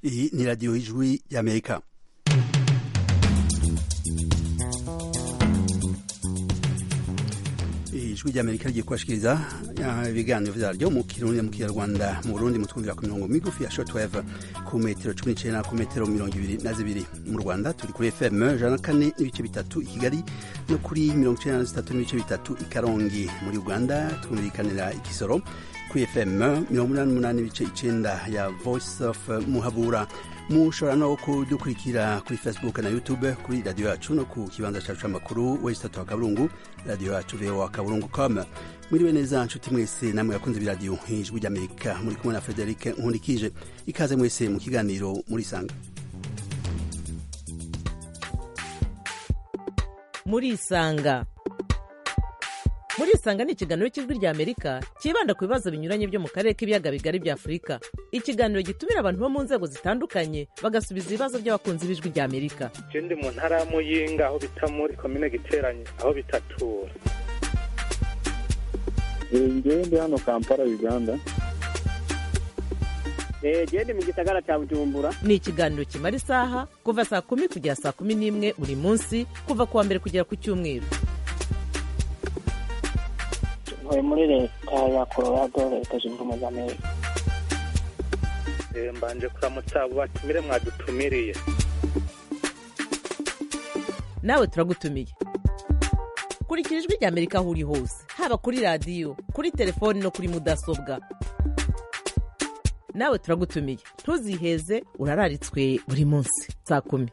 Iyi ni radiyo y'ijwi y'amerika ijwi ry'amerika rigiye kubashikiriza ibiganiro vyaryo mu kirundi mu kinyarwanda mu burundi mutwumvira ku mirongo migufi ya shortwave ku metero cumi n'icenda ku metero mirongo ibiri na zibiri mu rwanda turi kuri fm ijana na kane n'ibice bitatu i kigali no kuri mirongo icenda na zitatu n'ibice bitatu i karongi muri uganda twumvikanira ikisoro kuri fm mirongo umunani n'umunani n'ibice icenda ya voice of muhabura mushobora no kudukurikira kuri facebook na youtube kuri radiyo yacu no ku kibanza cacu c'amakuru wesitatu wa kaburungu radiyo yacu voa kaburungu com mwiriwe neza nshuti mwese namwe yakunze biradiyo ijwi ry'amerika muri kumwe na frederic nkundikije ikaze mwese mu kiganiro muri sanga muri isanga muri isanga ni ikiganiro cy'ijwi rya amerika cyibanda ku bibazo binyuranye byo mu karere k'ibiyaga bigari bya afurika ikiganiro gitumira abantu bo mu nzego zitandukanye bagasubiza ibibazo by'abakunzi b'ijwi rya amerika je ndi mu ntara ya muyinga aho bita muri komine giteranye aho bitatura ngewe ndi hano kampala uganda gende mu gisagara cya bujumbura ni ikiganiro kimara isaha kuva saa kumi kugera saa kumi n'imwe buri munsi kuva ku wa mbere kugera ku cyumweru ntuye muri leta ya colorado leta zunze ubumwe za amerika Eh, mbanje kuramutsa abo batumire mwadutumiriye nawe turagutumiye kurikira ijwi rya amerika aho uri hose haba kuri radiyo kuri telefoni no kuri mudasobwa nawe turagutumiye ntuziheze urararitswe buri munsi saa kumi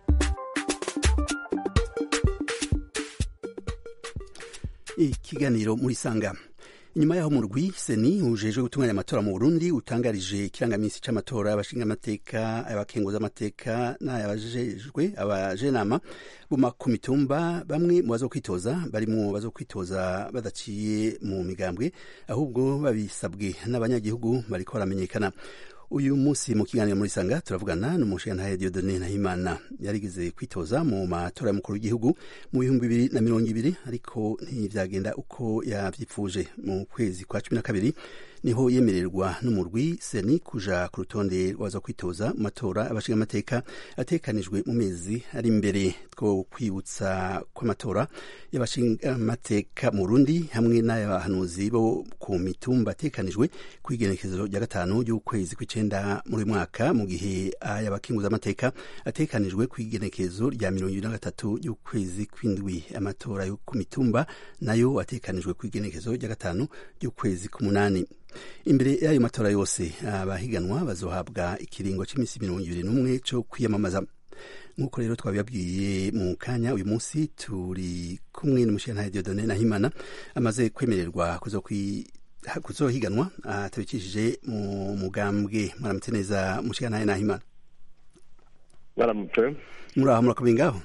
ikiganiro muri sanga inyuma yaho murwi seni ujejwe gutunganya amatora mu burundi utangarije ikirangaminsi c'amatora y'abashingamateka abakenguzamateka n'ayabajejwe abajenama buma ku mitumba bamwe mu bazokwitoza barimwo bazokwitoza badaciye mu migambwe ahubwo babisabwe n'abanyagihugu bariko baramenyekana uyu munsi mu kiganiro muri sanga turavugana n'umushingantahe Dieudonne Nahimana yarigeze kwitoza mu matora y'umukuru w'igihugu mu bihumbi bibiri na mirongo ibiri ariko ntivyagenda uko yavyipfuje mu kwezi kwa cumi na kabiri niho yemererwa n'umurwi seni kuja ku rutonde rwaza kwitoza mu matora abashingamateka atekanijwe mu mezi ari imbere two kwibutsa kw'amatora y'abashingamateka mu Burundi hamwe n'ay'abahanuzi bo ku mitumba atekanijwe kw'igenekezo rya gatanu ry'ukwezi kw'icenda muri uyu mwaka mu gihe ay'abakenguzamateka atekanijwe kw'igenekezo rya mirongo ibiri na gatatu y'ukwezi kw'indwi amatora yo ku mitumba nayo atekanijwe kw'igenekezo rya gatanu ry'ukwezi k'umunani imbere y'ayo matora yose abahiganwa bazohabwa ikiringo cy'iminsi mirongo ibiri n'umwe cyo kwiyamamaza nk'uko rero twabibabwiye mu kanya uyu munsi turi kumwe n'umushingantahe Dieudonne Nahimana amaze kwemererwa kuzohiganwa atabikishije mu mugambwe mwaramutse neza umushingantahe Nahimana mwaramutse muraho murakomeye ngaho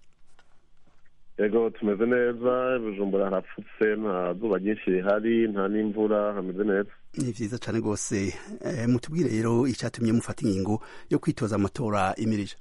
yego tumeze neza bujumbura harapfutse nta zuba ryinshi rihari nta n'imvura hameze neza ni vyiza cane rwose eh, mutubwire rero icatumye mufata ingingo yo kwitoza amatora imirije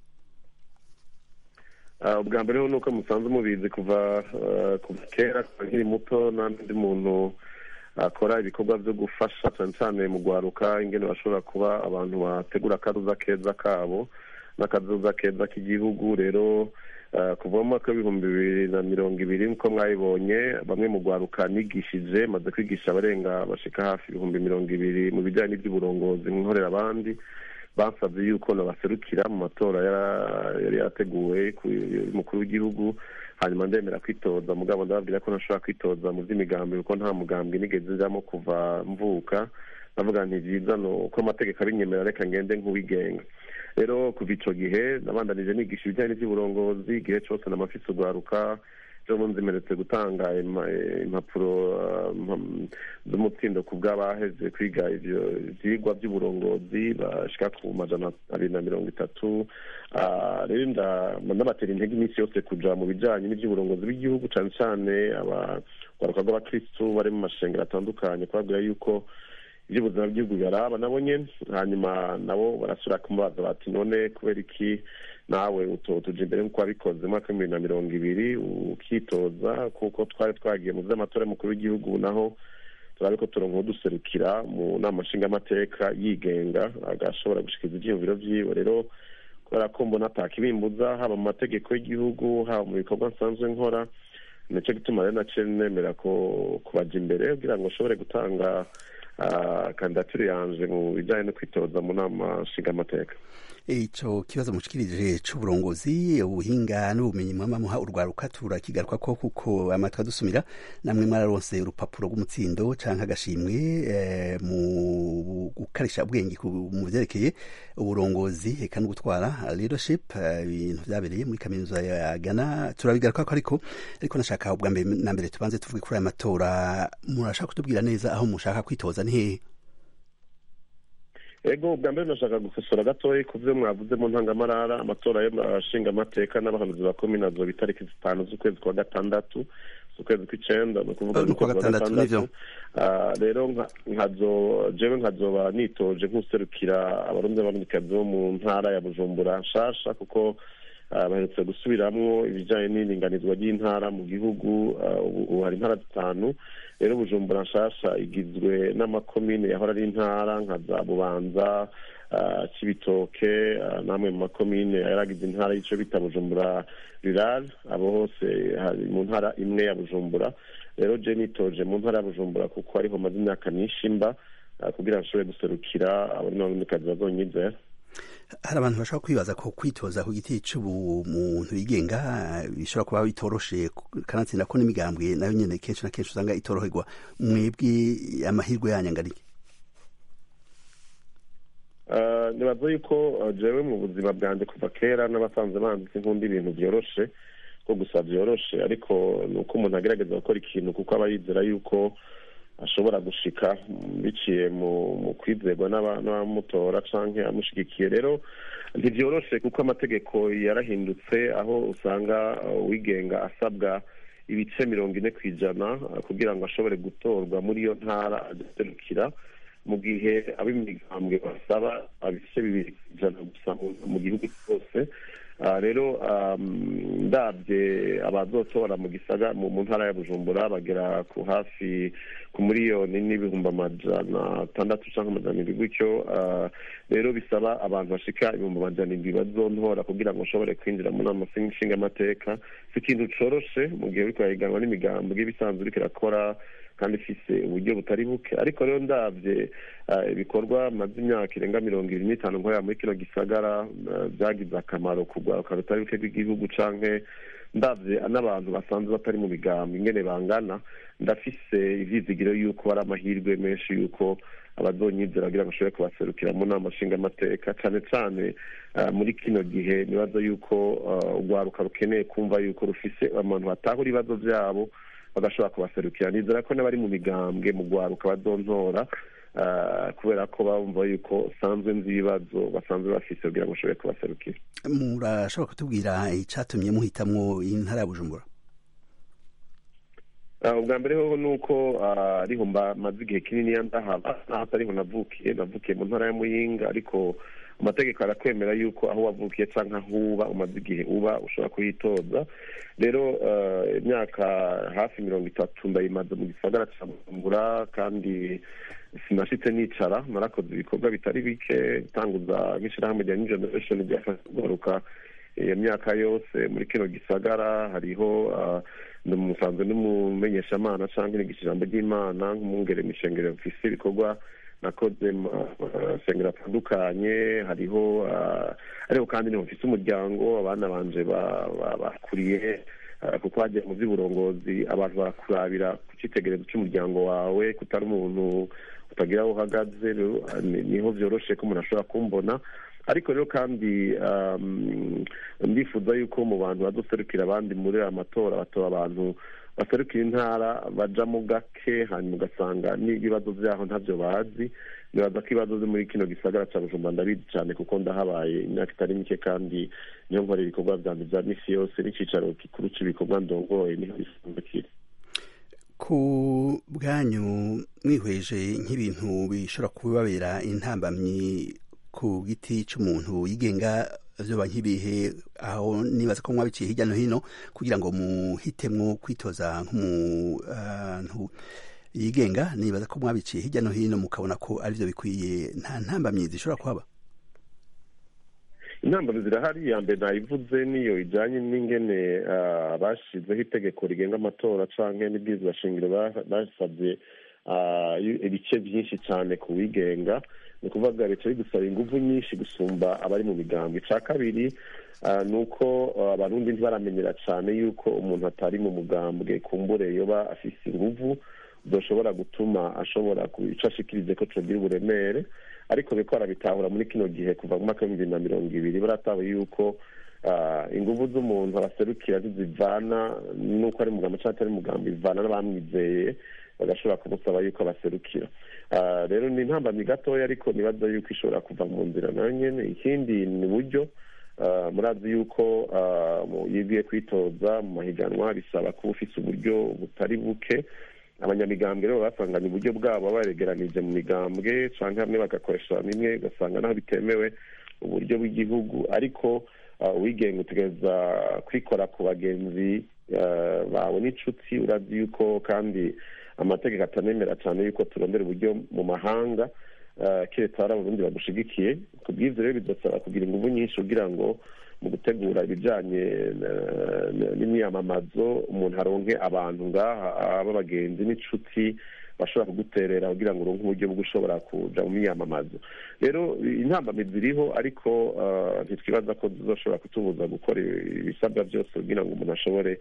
ubwa mbere ni uko musanzwe mubizi kuva kuva kera kuva nkiri muto n'andi muntu akora ibikorwa byo gufasha cyane cyane mu gwaruka ingene bashobora kuba abantu bategura akazuza keza kabo n'akazuza keza k'igihugu rero kuva mu mwaka w'ibihumbi bibiri na mirongo ibiri nk'uko mwabibonye bamwe mu gwaruka nigishije maze kwigisha abarenga bashika hafi ibihumbi mirongo ibiri mu bijyanye n'iby'uburongozi nkorera abandi basabye yuko nabaserukira mu matora yari yateguwe y'umukuru w'igihugu hanyuma ndemera kwitoza mugabo ndababwira ko ntashobora kwitoza mu by'imigambi kuko nta mugambi nigeze njamo kuva mvuka navuga nti byiza ni uko amategeko abinyemerera reka ngende nk'uwigenga rero kuva ico gihe nabandanije nigisha ibijyanye n'iby'uburongozi igihe cose namafise ugwaruka ejo bundi zimeretse gutanga impapuro z'umutsindo ku bw'abaheze kwiga ivyo vyigwa by'uburongozi bashika ku majana abiri na mirongo itatu rero ndabatera intege iminsi yose kuja mu bijanye n'ivy'uburongozi bw'igihugu cane cane abagwaruka rw'abakristu bari mu mashengero atandukanye kubabwira yuko iby'ubuzima bw'igihugu biraba nabo nyene hanyuma nabo barasubira kumubaza bati none kubera iki nawe utotuja imbere nk'uko wabikoze mu mwaka w'ibihumbi na mirongo ibiri ukitoza kuko twari twagiye mu vy'amatora y'umukuru w'igihugu naho turabe ko turonka uduserukira mu nama nshingamateka yigenga agashobora gushikiriza ivyiyumviro vyiwe rero kubera ko mbona atakibimbuza haba mu mategeko y'igihugu haba mu bikorwa nsanzwe nkora nicyo gituma rero naciye nemera ko kubaja imbere kugira ngo nshobore gutanga kandidatire yanje mu bijanye no kwitoza mu nama nshingamateka ico kibazo mushikirije c'uburongozi ubuhinga n'ubumenyi mwama muha urwaruka turakigaruka ko kuko amatwi adusumira namwe mwararonse urupapuro rw'umutsindo canke agashimwe eh, mu gukarisha ubwenge mu vyerekeye uburongozi eka no gutwara leadership ibintu uh, vyabereye muri kaminuza ya Ghana turabigaruka ko ariko ariko nashaka ubwa mbere na mbere tubanze tuvuge kuri aya matora murashaka kutubwira neza aho mushaka kwitoza ni hehe ego ubwa mbere nashaka gukosora gatoya ku byo mwavuze mu ntangamarara amatora y'abashinga amateka n'abahanuzi ba komine azoba itariki zitanu z'ukwezi kwa gatandatu z'ukwezi kw'icenda ni ukuvuga kwa gatandatu rero nkazo jewe nkazoba nitoje nk'userukira abarundi n'abarundikazi bo mu ntara ya bujumbura nshasha kuko baherutse gusubiramwo ibijanye n'iringanizwa ry'intara mu gihugu ubu hari intara zitanu rero bujumbura nshasha igizwe n'amakomine yahora ari intara nka za bubanza cibitoke namwe mu makomine yaragize intara y'ico bita bujumbura rural abo hose hari mu ntara imwe ya bujumbura rero je nitoje mu ntara ya bujumbura kuko ariho maze imyaka myinshi mba kugira ngo nshobore guserukira abari n'abarundikazi bazonyizera hari abantu bashobora kwibaza ko kwitoza ku giti c'ubumuntu yigenga bishobora kuba bitoroshe kanatsinda ko n'imigambwe nayo nyene kenshi na kenshi usanga itoroherwa mwebwe amahirwe yanyu angana iki nibaza yuko jewe mu buzima bwanjye kuva kera n'abasanzwe banditse nkunda ibintu byoroshe ko gusa byoroshe ariko ni uko umuntu agerageza gukora ikintu kuko aba yizera yuko ashobora gushika biciye mu kwizerwa n'abamutora canke amushigikiye rero ntivyoroshe kuko amategeko yarahindutse aho usanga uwigenga asabwa ibice mirongo ine ku ijana kugira ngo ashobore gutorwa muri iyo ntara agaserukira mu gihe ab'imigambwe basaba ibice bibiri ku ijana gusa mu gihugu cyose rero ndabye abazotora mu gisaga mu ntara ya bujumbura bagera ku hafi ku miliyoni n'ibihumbi amajana atandatu cyangwa amajana indwi gutyo rero bisaba abantu bashika ibihumbi amajana indwi bazontora kugira ngo ushobore kwinjira mu nama nshingamateka si ikintu coroshe mu gihe uriko urahiganwa n'imigambwe ibisanzwe uriko irakora kandi ifise uburyo butari buke ariko rero ndabye ibikorwa maze imyaka irenga mirongo ibiri n'itanu nkorera muri kino gisagara byagize akamaro ku rwaruka rutari buke rw'igihugu canke ndabye n'abantu basanzwe batari mu migambi ingene bangana ndafise ivyizigiro yuko ari amahirwe menshi yuko abazonyizera kugira ngo ashobore kubaserukira mu nama nshingamateka cane cane muri kino gihe nibaza yuko urwaruka rukeneye kumva yuko rufise abantu batahura ibibazo vyabo bagashobora kubaserukira nizera ko n'abari mu migambwe mu rwaruka bazontora kubera ko bumva yuko sanzwe nzi ibibazo basanzwe bafise kugira ngo ushobore kubaserukira murashobora kutubwira icatumye muhitamwo intara ya bujumbura ubwa mbere hoho ni uko ariho maze igihe kinini ndahaba naho atariho navukiye navukiye mu ntara ya muyinga ariko amategeko arakwemera yuko aho wavukiye cyangwa aho uba umaze igihe uba ushobora kuhitoza rero imyaka hafi mirongo itatu ndayimaze mu gisagara cya bujumbura kandi sinashitse nicara narakoze ibikorwa bitari bike bitanguza nk'ishyirahamwe rya new generation ryafashe kugaruka iyo myaka yose muri kino gisagara hariho musanzwe n'umumenyeshamana cyangwa iniga ijambo ry'imana nk'umwungere mishengero mfise ibikorwa nakoze masengero atandukanye hariho ariko kandi niho mfise umuryango abana banje bakuriye kuko hagiye mu by'uburongozi abantu barakurabira ku cyitegererezo cy'umuryango wawe kutari umuntu utagira aho uhagaze niho byoroshe ko umuntu ashobora kumbona ariko rero kandi ndifuza yuko mu bantu baduserukira abandi muri aya matora batora abantu baserukira intara bajamo gake hanyuma ugasanga n'ibibazo byaho ntabyo bazi nibaza ko ibibazo byo muri kino gisagara cya bujumbura ndabizi cyane kuko ndahabaye imyaka itari mike kandi niyo nkorera ibikorwa byanjye bya misi yose n'icyicaro gikuru cy'ibikorwa ndongoye niho bisanzwe kiri ku bwanyu mwihweje nk'ibintu bishobora kubabera intambamyi ku giti cy'umuntu yigenga vyoba nk'ibihe aho nibaza ko mwabiciye hirya no hino kugira ngo muhitemwo kwitoza nk'umuntu yigenga nibaza ko mwabiciye hirya no hino mukabona ko arivyo bikwiye nta ntambamyi zishobora kuhaba intambara zirahari iya mbere nayivuze niyo ijyanye n'ingene bashizeho itegeko rigenga amatora cyangwa n'ibwirizwa shingiro basabye ibice byinshi cyane ku wigenga ni ukuvuga leta bidusaba ingufu nyinshi gusumba abari mu migambi icya kabiri ni uko abarundi ntibaramenyera cyane yuko umuntu atari mu mugambwe kumbure yoba afise ingufu zoshobora gutuma ashobora icyo ashikirize ko tugira uburemere ariko biko barabitahura muri kino gihe kuva mu mwaka w'ibihumbi bibiri na mirongo ibiri baratawe yuko ingufu z'umuntu abaserukira zizivana n'uko ari mugambo cyangwa atari mugambo ivana n'abamwizeye bagashobora kumusaba yuko abaserukira rero ni intambamyi gatoya ariko nibaza yuko ishobora kuva mu nzira nayo nyine ikindi ni uburyo murazi yuko iyo ugiye kwitoza mu mahiganwa bisaba kuba ufite uburyo butari buke abanyamigambwe rero basanganye uburyo bwabo baregeranije mu migambwe cyangwa hamwe bagakoresha bimwe ugasanga naho bitemewe uburyo bw'igihugu ariko uwigenga utegereza kwikora ku bagenzi bawe n'inshuti urazi yuko kandi amategeko atanemera cyane yuko turondera uburyo mu mahanga keretse hari abarundi bagushigikiye ku bw'ibyo rero bidusaba kugira ingufu nyinshi kugira ngo mu gutegura ibijyanye n'imyamamazo umuntu aronke abantu ngaha b'abagenzi n'inshuti bashobora kuguterera kugira ngo uronke uburyo bwo ushobora kuja mu myamamazo rero intambamyi ziriho ariko ntitwibaza ko zizoshobora kutubuza gukora ibisabwa byose kugira ngo umuntu ashobore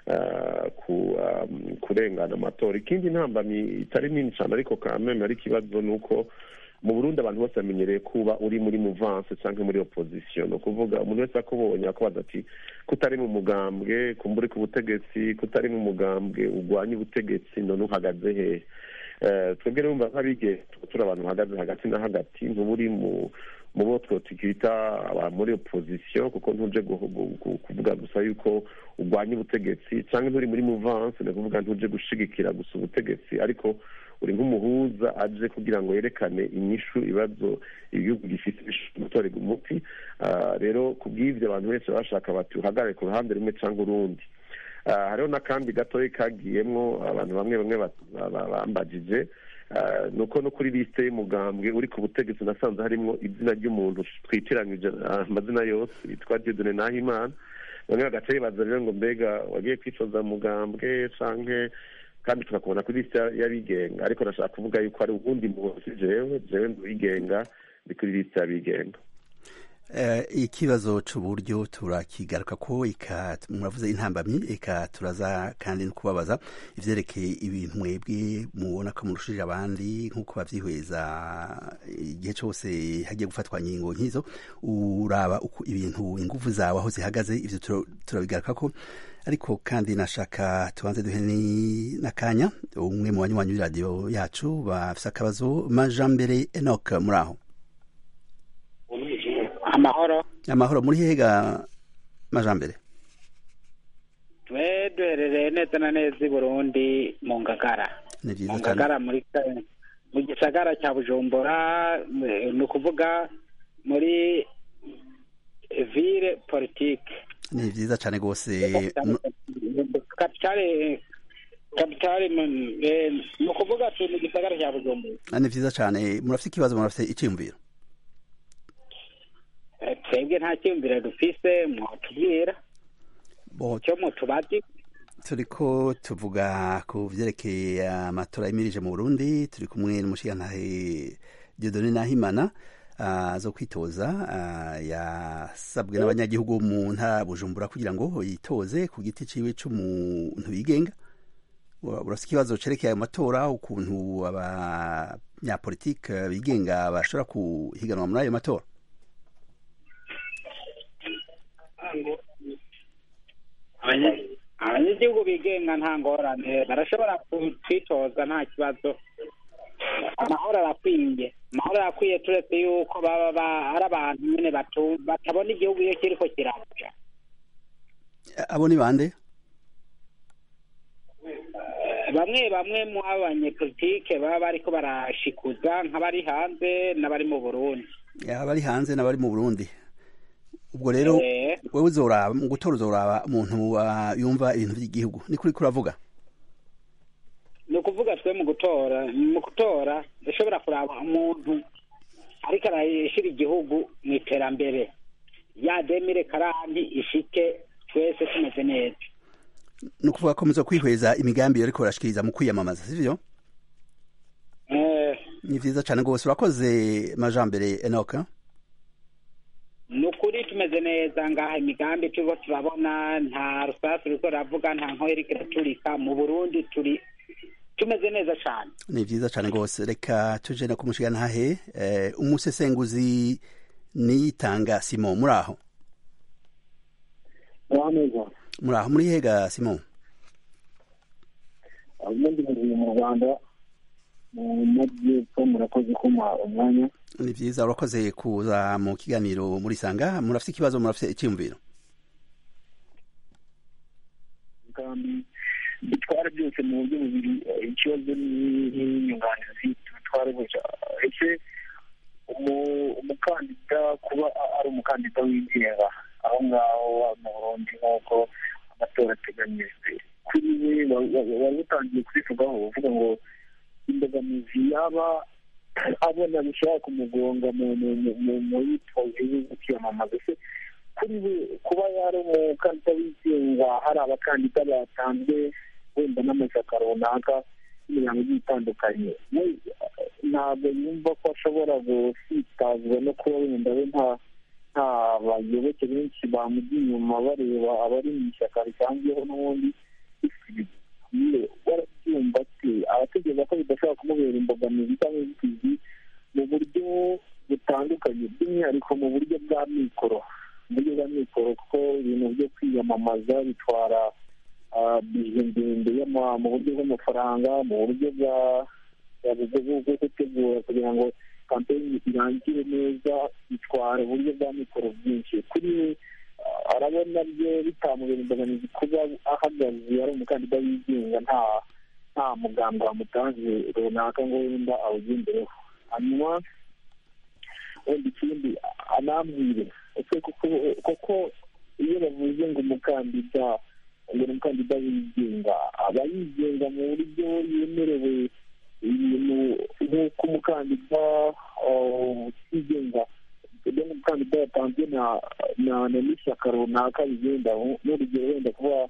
kurengana amatora ikindi ntambamyi itari nini cyane ariko kameme ari ikibazo ni uko mu burundi abantu bose bamenyereye kuba uri muri muvanse cyangwa muri opozisiyo ni ukuvuga umuntu wese akubonye akubaza ati kutari mu mugambwe kumbura ku butegetsi kutari mu mugambwe urwanya ubutegetsi none uhagaze hehe twebwe rero nk'abige turi abantu bahagaze hagati na hagati ntuba uri mu mu bo twita muri opozisiyo kuko ntuje kuvuga gusa yuko urwanya ubutegetsi cyangwa nturi muri muvanse ni ukuvuga ntuje gushigikira gusa ubutegetsi ariko uri nk'umuhuza aje kugira ngo yerekane inyishu ibibazo igihugu gifite gutorerwa umuti rero ku bw'ibyo abantu benshi bashaka bati uhagarare ku ruhande rumwe cyangwa urundi hariho n'akandi gatoya kagiyemo abantu bamwe bamwe bambagije ni uko no kuri lisite y'umugambwe uri ku butegetsi nasanze harimo izina ry'umuntu twitiranyije amazina yose yitwa dieudonne nahimana bamwe bagaca bibaza rero ngo mbega wagiye kwicoza mugambwe canke kandi tukakubona kuri lisite y'abigenga ariko nashaka kuvuga yuko hari ubundi munsi jewe jewe nduwigenga ndi kuri lisite y'abigenga ikibazo cy'uburyo turakigaruka ko muravuze intambamyi eka turaza kandi no kubabaza ivyerekeye ibintu mwebwe mubona ko murushije abandi nk'uko bavyihweza igihe cyose hagiye gufatwa nkingo nk'izo uraba uko ibintu ingufu zawe aho zihagaze ivyo turabigaruka ko ariko kandi nashaka tubanze duhe n'akanya umwe mu banywanyi b'iradiyo yacu bafise akabazo majambere enoc muri aho amahoro amahoro muri hega majambere twe duherereye neza na neza i burundi mu ngagara ni mu vyiza cyane ngagara muri mu gisagara cya bujumbura ni ukuvuga muri ville politike ni vyiza cyane rwose kapitale kapitale ni ukuvuga tu ni igisagara cya bujumbura ni vyiza cyane murafite ikibazo murafite iciyumviro Eh, twebwe nta cyiyumviro dufise mwotubwira Bo, cyo mutubazi turiko tuvuga ku vyerekeye amatora yimirije mu burundi turi kumwe n'umushigantahe diodone nahimana ah, zo kwitoza ah, yasabwe n'abanyagihugu mu ntara ya bujumbura kugira ngo yitoze ku giti ciwe c'umuntu yigenga Ura- urafise ikibazo cerekeye ayo matora ukuntu abanyapolitike bigenga bashobora kuhiganwa muri ayo matora Abanya- abanyagihugu bigenga nta ngorane barashobora kwitoza nta kibazo amahoro arakwiye amahoro arakwiye turetse yuko baba ba- ari abantu nyine batu- batabona igihugu iyo kiriko kiraja abo ni bande bamwe bamwe mu abanyepolitike baba bariko barashikuza nk'abari hanze n'abari mu burundi abari hanze n'abari mu burundi ubwo rero Eh, wewe uzoraba mu gutora uzoraba umuntu ah, yumva ibintu by'igihugu ni kuri kuravuga ni ukuvuga twe mu gutora mu gutora dushobora kuraba umuntu ariko arashyira igihugu mu iterambere ya demire karandi ishike twese tumeze neza ni ukuvuga ko muzo kwihweza imigambi ariko urashikiriza mu kwiyamamaza sivyo Eh, ni vyiza cane rwose urakoze majambere enoka ni ukuri tumeze neza ngaha imigambi turiko turabona nta rusasu ruriko ruravuga nta nkoyo iriko iraturika mu burundi turi tumeze neza cane ni vyiza cane rwose reka tuje no kumushigana hahe eh, umusesenguzi niyitanga simon muri aho neza muri aho muri hega simon ubundi buri mu rwanda mu majyepfo murakoze kuma umwanya ni vyiza urakoze kuza mu kiganiro muri sanga murafite ikibazo murafite icyumviro kandi bitwara byose mu buryo bubiri eh, ikibazo ni- n'inyunganizi tubitware gutya ese umu- umukandida kuba a- ari umukandida wigenga aho ngaho mu burundi nk'uko amatora ateganyijwe kuri we wa- wa- wari utangiye kubivugaho uvuga ngo imbogamizi yaba abona bishobora kumugonga mu mu- mu- mu- mu yitoze yo kwiyamamaza se kuri we kuba yari umukandida wigenga hari abakandida batanzwe wenda n'amashyaka runaka n'imiryango igiye itandukanye we ntabwo yumva ko ashobora gusitazwa no kuba wenda we nta nta bayoboke benshi bamujya inyuma bareba abari mu ishyaka risanzweho n'ubundi ye warabyumva ate abatekereza ko bidashobora kumubera imbogamizi cyangwa inzitizi mu buryo butandukanye by'umwihariko mu buryo bwa mikoro mu buryo bwa mikoro kuko ibintu byo kwiyamamaza bitwara ah, bije ndende y'ama- mu buryo bw'amafaranga mu buryo bwa bwa- bwo bwo- bwo gutegura kugira ngo kampeyini irangire neza bitwara uburyo bwa mikoro bwinshi kuri we ah, arabona byo bitamubera imbogamizi kuba ahagaze ari umukandida wigenga nta nta muganga wamutanze runaka ngo wenda awugendereho hanyuma wenda ikindi anambwire ese kuko kuko iyo bavuze ngo umukandida ngo ni umukandida wigenga aba yigenga mu buryo yemerewe ibintu nk'uko umukandida uh, utigenga ibyo umukandida yatanzwe na na na n'ishyaka runaka bigenda n'urugero wenda kuba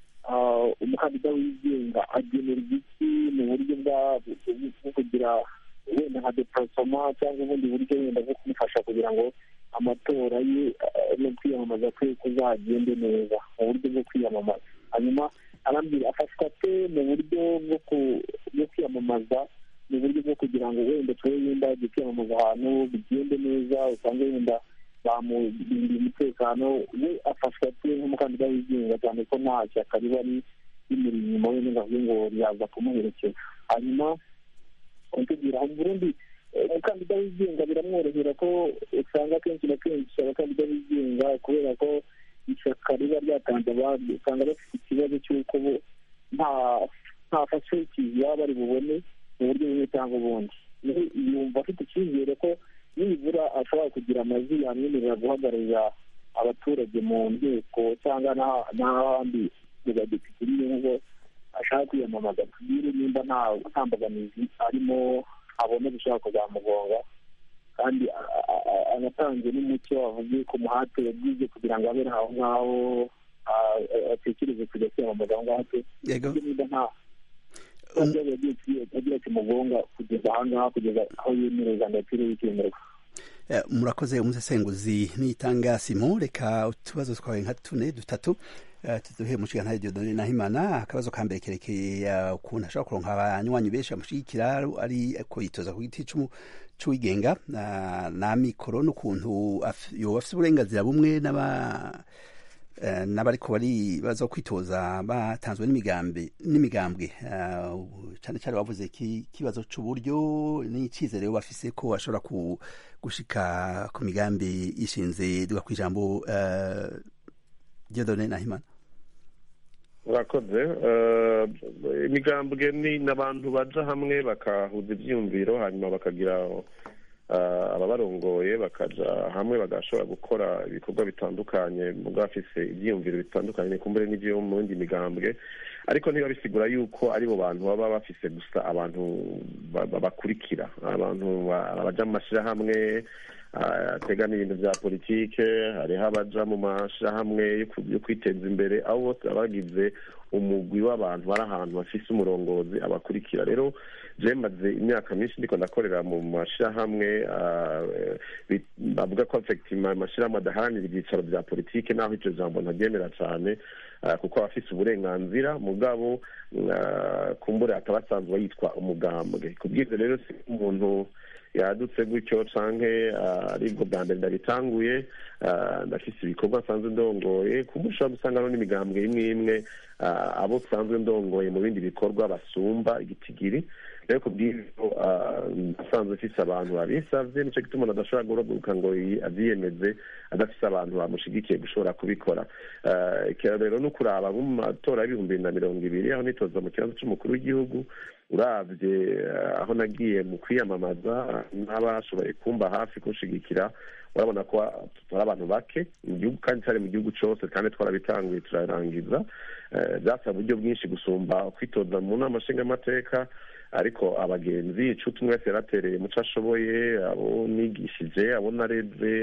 ah, umukandida wigenga agenera igiti mu buryo bwa bwo kugira wenda nka deparasoma cyangwa ubundi buryo wenda bwo kumufasha kugira ngo amatora ye eh, no kwiyamamaza kwe kuzagende neza mu buryo bwo kwiyamamaza hanyuma arambwira afashwa ate mu buryo bwo ku- bwo kwiyamamaza mu buryo bwo kugira ngo wenda tube wenda agiye kwiyamamaza ahantu bigende neza usange wenda bamurindiye umutekano we afashwa ate nk'umukandida wigenga cyane ko nta shyaka riba ri- rimuri inyuma we ngo avuge ngo ryaza kumuherekeza hanyuma kugira mu burundi eh, umukandida wigenga biramworohera ko usanga kenshi na kenshi abakandida bigenga kubera ko ishyaka riba ryatanze abandi usanga bafite ikibazo cy'uko bo nta nta facilities baba bari bubone mu buryo bumwe cyangwa ubundi Nawe yumva afite icyizere ko nibura ashobora kugira amajwi yamwemerera guhagararira abaturage mu nteko cyangwa n'ah- n'ahandi mu badepite nubwo ashaka kwiyamamaza tubwire nimba nta nta mbogamizi arimo abona bishobora kuzamugonga kandi a- a- a- anatanze n'umucyo avuge ku muhate yagize kugira ngo abe aho ngaho a- a- atekereze kujya kwiyamamaza aho ngaho se yego nimba nta Um, ntabwo yagiye kwi- yagiye kimugonga kugeza aha ngaha kugeza aho yemereza ndatire yikemerwa Eh, murakoze umusesenguzi nitanga simo reka utubazo twawe nka tune dutatu eh, tuduhe mushikantare Dieudonne Nahimana akabazo ka mbere kerekeye eh, ukuntu ashobora kuronka abanywanyi benshi bamushigikira ari ko yitoza ku giti c'umu- c'uwigenga na na mikoro n'ukuntu af- yoba afise uburenganzira bumwe n'aba eh, n'abariko bari baza kwitoza batanzwe n'imigambi n'imigambwe eh, cyane cyane bavuze ki kibazo c'uburyo n'icizere yo bafise ko ashobora ku gushika ku migambi ishinze duga kwijambo uh, Dieudonne Nahimana urakoze eh, imigambwe ni n'abantu baja hamwe bakahuza ivyiyumviro hanyuma bakagira eh, ababarongoye bakaja hamwe bagashobora gukora ibikorwa bitandukanye muga bafise ivyiyumviro bitandukanye nikumbure n'ivyo mu yindi migambwe ariko ntiba bisigura yuko aribo bantu baba bafise gusa abantu bakurikira abantu baja mu mashyirahamwe ategana ibintu bya politike hariho abaja mu mashyirahamwe yo kwiteza imbere aho bose baba bagize umugwi w'abantu bari ahantu bafise umurongozi abakurikira rero je maze imyaka myinshi ndiko ndakorera mu mashyirahamwe bavuga ko effectima amashyirahamwe adaharanira ibyicaro bya politike naho icyo jambo ntaryemera cyane kuko aba afise uburenganzira mugabo kumbure akaba asanzwe yitwa umugambwe kubw'ibyo rero si umuntu yadutse gutyo canke aribwo bwa mbere ndabitanguye ndafise ibikorwa nsanzwe ndongoye kumushobora gusanga no n'imigambwe imwe imwe abo nsanzwe ndongoye mu bindi bikorwa basumba igitigiri rero kubw'ibyo asanzwe afise abantu babisavye nico gituma umuntu adashobora guhaguruka ngo avyiyemeze adafise abantu bamushigikiye gushobora kubikora rero no kuraba mu matora y'ibihumbi bibiri na mirongo ibiri aho nitoza mu kibazo c'umukuru w'igihugu uravye aho nagiye mu kwiyamamaza n'abashoboye kumba hafi kunshigikira urabona ko tutari abantu bake mu gihugu kandi cyari mu gihugu cyose kandi twarabitanguye turarangiza byasaba uburyo bwinshi gusumba kwitoza mu nama nshingamateka ariko abagenzi icuti umwe wese yaratereye muco ashoboye abo nigishije abo nareze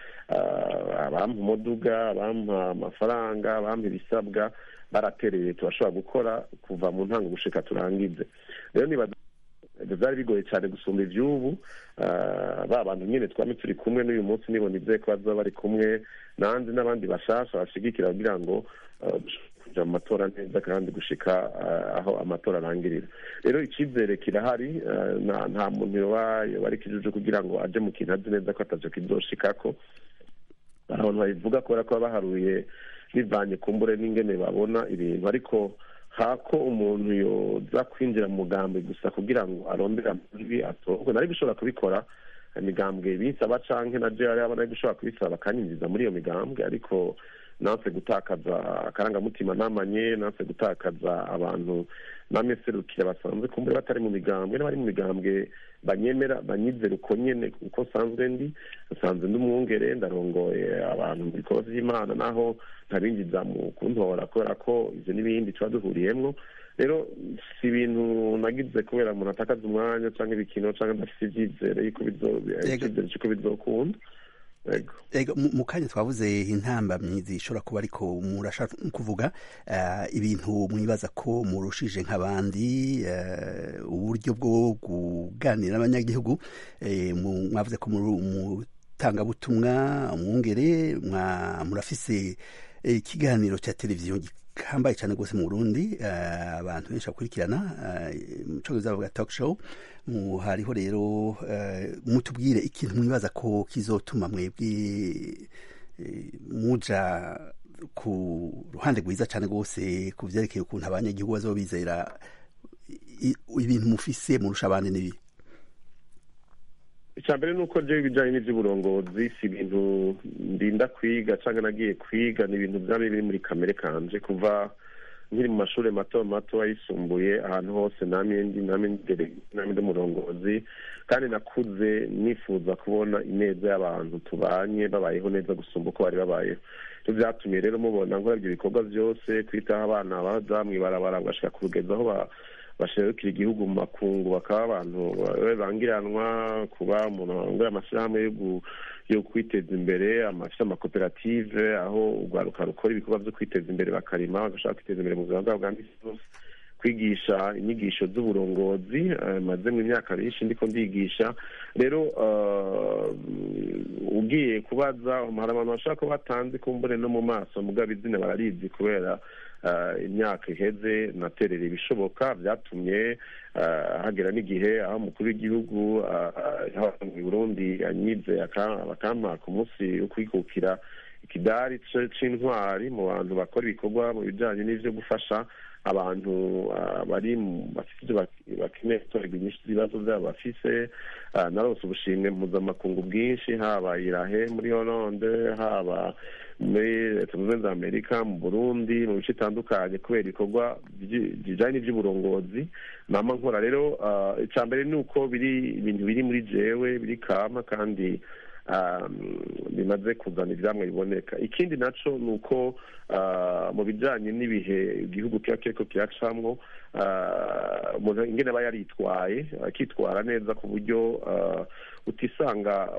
abampa umuduga abampa amafaranga abampa ibisabwa baratereye turashobora gukora kuva mu ntango gushika turangize rero niba byari bigoye cyane gusumba iby'ubu ba bantu nyine twame turi kumwe n'uyu munsi nibona ibyo ko bazaba bari kumwe nanjye n'abandi bashasha bashigikira kugira ngo kuja mu matora neza kandi gushika aho amatora arangirira rero icyizere kirahari nta muntu yoba ari kijuju kugira ngo aje mu kintu azi neza ko atavyo kizoshikako abantu babivuga kubera ko baba baharuye bivanye kumbure n'ingene babona ibintu ariko hako umuntu yoza kwinjira mu mugambwe gusa kugira ngo arondere amajwi atorwe nari gushobora kubikora imigambwe bisaba canke na je yari nari gushobora kubisaba bakanyinjiza muri iyo migambwe ariko nanse gutakaza akarangamutima namanye nanse gutakaza abantu nameserukira basanzwe kumbure batari mu migambwe n'abari mu migambwe banyemera banyizera uko nyene uko nsanzwe ndi nsanzwe ndi umwungere ndarongoye abantu mu bikorwa vy'imana naho ntabinjiza mu kuntora kubera ko ivyo n'ibindi tuba duhuriyemwo rero si ibintu nagize kubera umuntu atakaza umwanya canke ibikino canke adafise ivyizere yuko icyizere c'uko bizokunda ego mu kanya twavuze intambamyi zishobora kuba ariko murashaka kuvuga ibintu mwibaza ko murushije nk'abandi uburyo bwo kuganira n'abanyagihugu mwavuze ko mutangabutumwa umwungere murafise ikiganiro cya televiziyo gihambaye cyane rwose mu burundi abantu benshi bakurikirana mu cyongereza bavuga talk show hariho rero mutubwire ikintu mwibaza ko kizotuma mwebwe muja ku ruhande rwiza cyane rwose ku byerekeye ukuntu abanyagihugu bazoba bizera ibintu mufise murusha abandi n'ibi icya mbere ni uko rero ibijyanye n'iby'uburongozi si ibintu ndinda kwiga cyangwa nagiye kwiga ni ibintu byaba biri muri kamere kanje kuva nkiri mu mashuri mato mato ayisumbuye ahantu hose namye ndi namye ndi umurongozi kandi nakuze nifuza kubona ineza y'abantu tubanye babayeho neza gusumba uko bari babayeho ibyo byatumye rero mubona nkora ibyo bikorwa byose kwitaho abana baza mu ibarabara bagashika ku rugendo aho bashirukira igihugu mu makungu bakaba abantu bangiranwa kuba umuntu wangura amashyirahamwe yo kwiteza imbere afite amakoperative aho urwaruka rukora ibikorwa byo kwiteza imbere bakarima bagashaka kwiteza imbere mu buzima bwabo bwa misi yose kwigisha inyigisho z'uburongozi maze mu myaka myinshi ndiko ndigisha rero ugiye kubaza hari abantu bashaka ko batanze kumbure no mu maso mugabo izina bararizi kubera imyaka iheze naterera ibishoboka byatumye hagera n'igihe aho umukuru w'igihugu mu burundi anyize bakampa ku munsi wo kwikukira ikidari c'intwari mu bantu bakora ibikorwa mu bijanye n'ivyo gufasha abantu bari bafite ibyo bakeneye gutorerwa inyinshi z'ibibazo byabo bafise narose ubushimwe mpuzamakungu bwinshi haba irahe muri hollande haba muri leta zunze ubumwe za amerika mu burundi mu bice bitandukanye kubera ibikorwa bijyanye n'iby'uburongozi nama nkora rero icya mbere ni uko biri ibintu biri muri jewe biri kama kandi bimaze kuzana ibyamwe biboneka ikindi nacyo ni uko mu bijyanye n'ibihe igihugu kiba kiriko kiracamwo umuntu ingene aba yaritwaye akitwara neza ku buryo utisanga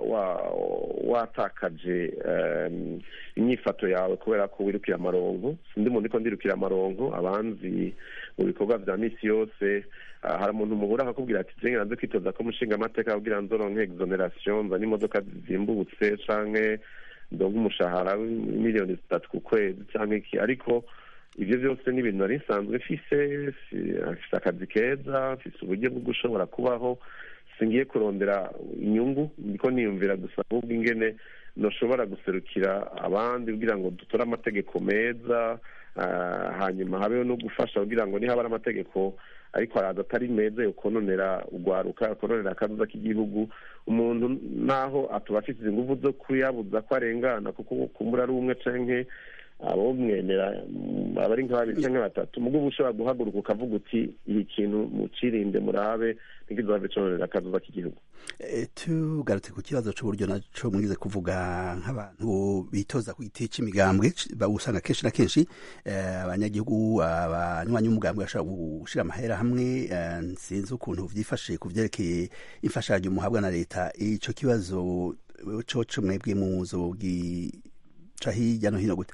watakaje imyifato yawe kubera ko wirukira amaronko sindi muntu ko ndirukira amaronko abanzi mu bikorwa bya misi yose hari umuntu muhura akakubwira ati jenge nanze kwitoza ko umushinga amateka kugira nzoronke exoneration nzana imodoka zizimbutse canke ndonke umushahara w'imiliyoni zitatu ku kwezi canke iki ariko ibyo byose ni ibintu nari nsanzwe mfise mfise akazi keza mfise uburyo bwo gushobora kubaho singiye kurondera inyungu ndiko niyumvira gusa ahubwo ingene noshobora guserukira abandi kugira ngo dutore amategeko meza hanyuma habeho no gufasha kugira ngo nihaba ari amategeko ariko araza atari meza yo kononera urwaruka kononera akazuza k'igihugu umuntu naho atuba afite ingufu zo kuyabuza ko arengana kuko kumbura ari umwe canke abo mwenera abari nka babiri canke batatu mugo uba ushobora guhaguruka ukavuga uti iyi kintu mucirinde murabe ntikizave cononera akazuza k'igihugu tugarutse ku kibazo c'uburyo naco mwize kuvuga nk'abantu bitoza ku giti c'imigambwe usanga kenshi na kenshi abanyagihugu abanywanyi b'umugambwe bashobora gushira amahera hamwe sinzi ukuntu vyifashe ku vyerekeye imfashanyo muhabwa na leta ico kibazo coco mwebwe muzogica hirya no hino gute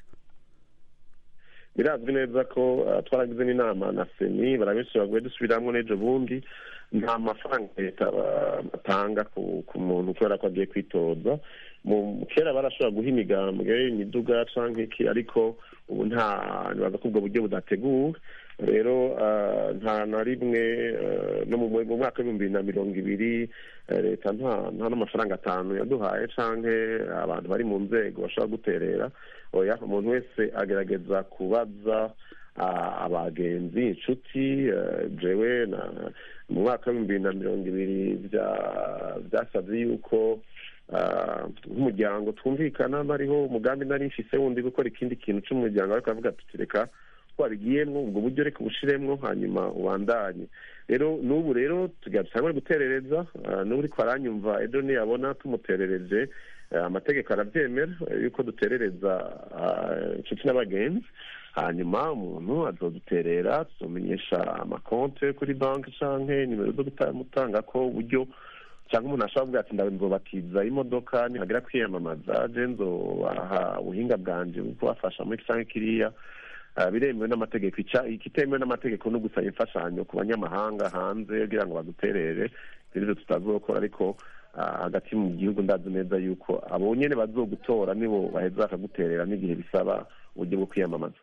birazwi neza ko twaragize n'inama na seni barabenshi baguye dusubiramwo n'ejo bundi nta mafaranga leta batanga ku muntu kubera ko agiye kwitoza kera barashobora guha imigambwe imiduga canke iki ariko ubu nta nibaza ko ubwo buryo budateguwe rero nta na rimwe no mu mwaka w'ibihumbi bibiri na mirongo ibiri leta nta n'amafaranga atanu yaduhaye canke abantu bari mu nzego bashobora guterera oya umuntu wese agerageza kubaza abagenzi inshuti jewe mu mwaka w'ibihumbi bibiri na mirongo ibiri byasabye yuko nk'umuryango twumvikana bariho umugambi nari mfise wundi gukora ikindi kintu c'umuryango ariko avuga tuti reka wabigiyemwo ubwo buryo reka ubushiremwo hanyuma ubandanye rero n'ubu rero tugira dusangwe guterereza n'ubu uriko aranyumva ejo niyabona tumuterereje amategeko arabyemera yuko duterereza inshuti n'abagenzi hanyuma umuntu azoduterera tuzomenyesha amakonte kuri banki canke nimero zo gutanga ko uburyo cyangwa umuntu ashobora kuvuga ati ndabibatiza imodoka nihagera kwiyamamaza je nzobaha ubuhinga bwanje bwo kubafasha muri canke kiriya biremewe n'amategeko ikitemewe n'amategeko no gusaba imfashanyo ku banyamahanga hanze kugira ngo baduterere ibyo tutazokora ariko hagati mu gihugu ndazi neza yuko abo nyene bazogutora nibo baheza bakaguterera n'igihe bisaba uburyo bwo kwiyamamaza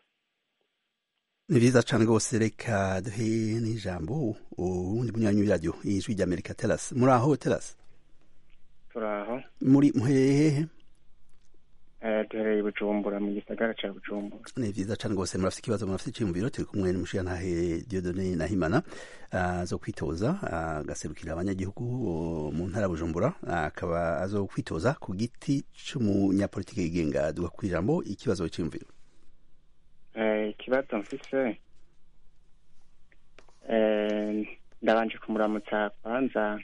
ni vyiza cane rwose reka duhe n'ijambo uwundi munywanyi w'iradiyo ijwi ry'amerika teras muri aho teras turaho muri muherehehe duhereye bujumbura mu gisagara ca bujumbura ni vyiza cane rwose murafite ikibazo murafite iciyumviro turi kumwe n'umushirantahe diodone nahimana zo kwitoza agaserukira abanyagihugu mu ntara ya bujumbura akaba azo kwitoza ku giti c'umunyapolitike yigenga duga kw'ijambo ikibazo c'iyumviro ikibazo mfise ndabanje kumuramutsa kwanza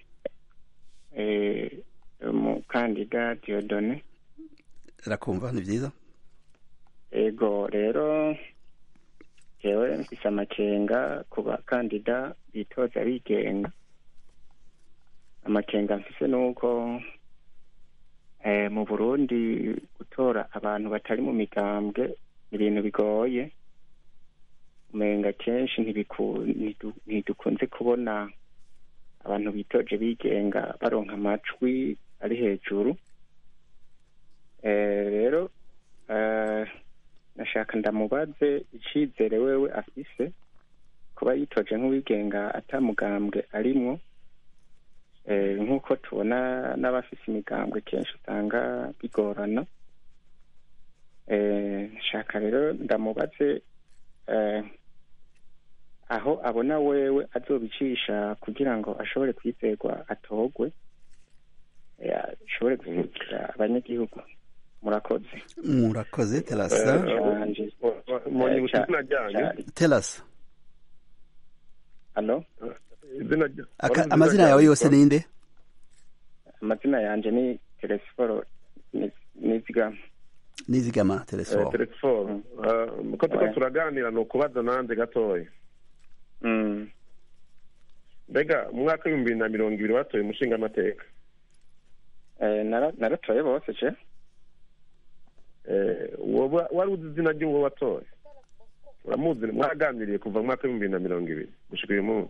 umukandida diodone rakumva ni vyiza ego rero jewe mfise amakenga ku bakandida bitoza bigenga amakenga mfise nuko mu burundi gutora abantu batari mu migambwe ibintu bigoye umenga kenshi ntidukunze kubona abantu bitoje bigenga baronka amajwi ari hejuru rero nashaka ndamubaze icizere wewe afise kuba yitoje nk'uwigenga atamugambwe arimwo nk'uko tubona n'abafise imigambwe kenshi usanga bigorana nshaka rero ndamubaze aho abona wewe azobicisha kugira ngo ashobore kwizerwa atogwe ashobore guserukira abanyagihugu murakoze murakoze terasa terasa halo amazina yawe yose ninde amazina yanje ni telesiforo nizigama nizigama telesiforo telesiforo uko tuko turaganira ni ukubaza nanjye gatoya mbega mu mwaka w'ibihumbi bibiri na mirongo ibiri watoye umushinga amateka naratoye bose ce wari uzi izina ry'uwo watoye uramuzi mwaganiriye kuva mu mwaka w'ibihumbi bibiri na mirongo ibiri gushika uyu munsi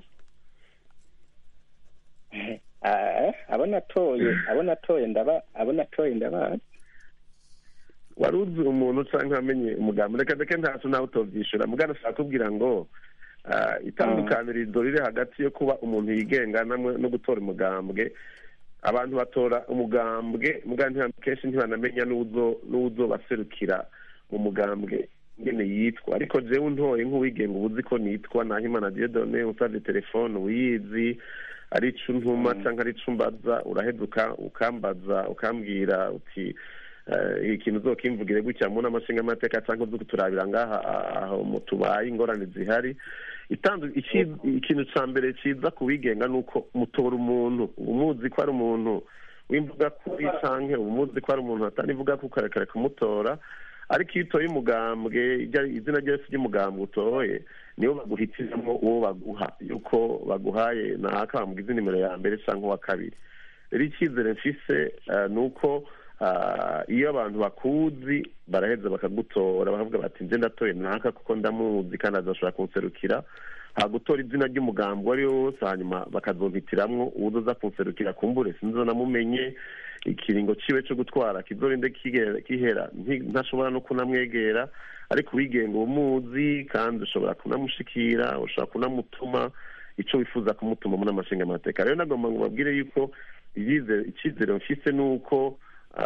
abo natoye abo natoye ndaba abo natoye ndabazi wari uzi umuntu cyangwa amenye umugambi reka reka ntacyo nawe utobyishyura mugana ashaka kubwira ngo itandukanirizo riri hagati yo kuba umuntu yigenga no gutora umugambwe abantu batora umugambwe mugana kenshi ntibanamenya n'uwuzo baserukira mu mugambwe nyine yitwa ariko jewe ntoye nk'uwigenga uba uzi ko nitwa nahimana diedone usabye telefone uyizi ari ico ntuma cyangwa ari ico mbaza uraheza ukambaza ukambwira uti ikintu uzokimvugire gutya mu n'amashinga amateka cyangwa uzi kuturabira ngaha aho tubaye ingorane zihari ikintu cya mbere cyiza ku wigenga ni uko mutora umuntu umuzi ko ari umuntu w'imvuga kuri cyangwa umuzi ko ari umuntu atanivuga ko ukarekare kumutora ariko iyo utoye umugambwe izina ryose ry'umugambwe utoye niwo baguhitiramo uwo baguha yuko baguhaye naka bamugize nimero ya mbere cyangwa uwa kabiri rero icyizere mfise ni uko iyo abantu bakuzi baraheza bakagutora bakavuga bati nje ndatoye naka kuko ndamuzi kandi azashobora kunserukira hagutora izina ry'umugambi uwo ari wo wose hanyuma bakazompitiramo uwo uza kunserukira kumbure sinzi namumenye ikiringo ciwe cyo gutwara kizorinde kihera ntashobora no kunamwegera ariko uwigenga umuzi kandi ushobora kunamushikira ushobora kunamutuma icyo wifuza kumutuma muri amashinga amateka rero nagomba ngo babwire yuko icyizere mfise ni uko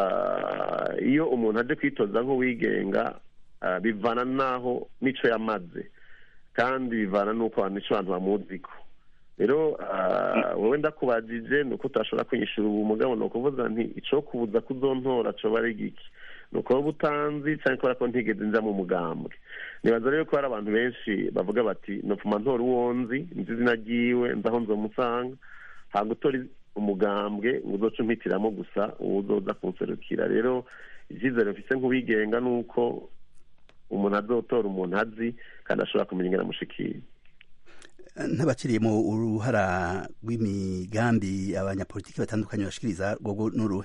iyo umuntu aje kwitoza nk'uwigenga bivana n'aho n'icyo yamaze kandi bivana n'uko abantu icyo abantu bamuziko rero wowe ndakubajije ni uko utashobora kwishyura ubu mugabo ni ukuvuga nti icyo kubuza kuzontora cyoba ari giki ni uko waba utanzi cyangwa kubera ko ntigeze nza mu mugambwe nibaza rero ko hari abantu benshi bavuga bati nopfuma ntora uwo nzi nzi izina ryiwe nzi aho nzomusanga ntabwo utora umugambwe ngo uzoce umpitiramo gusa uwo uzoza kunserukira rero icyizere mfise nk'uwigenga ni uko umuntu azotora umuntu azi kandi ashobora kumenya ingana amushikiye ntabakiriye mu uruhara rw'imigambi abanyapolitiki batandukanye bashikiriza rwogo n'uruhe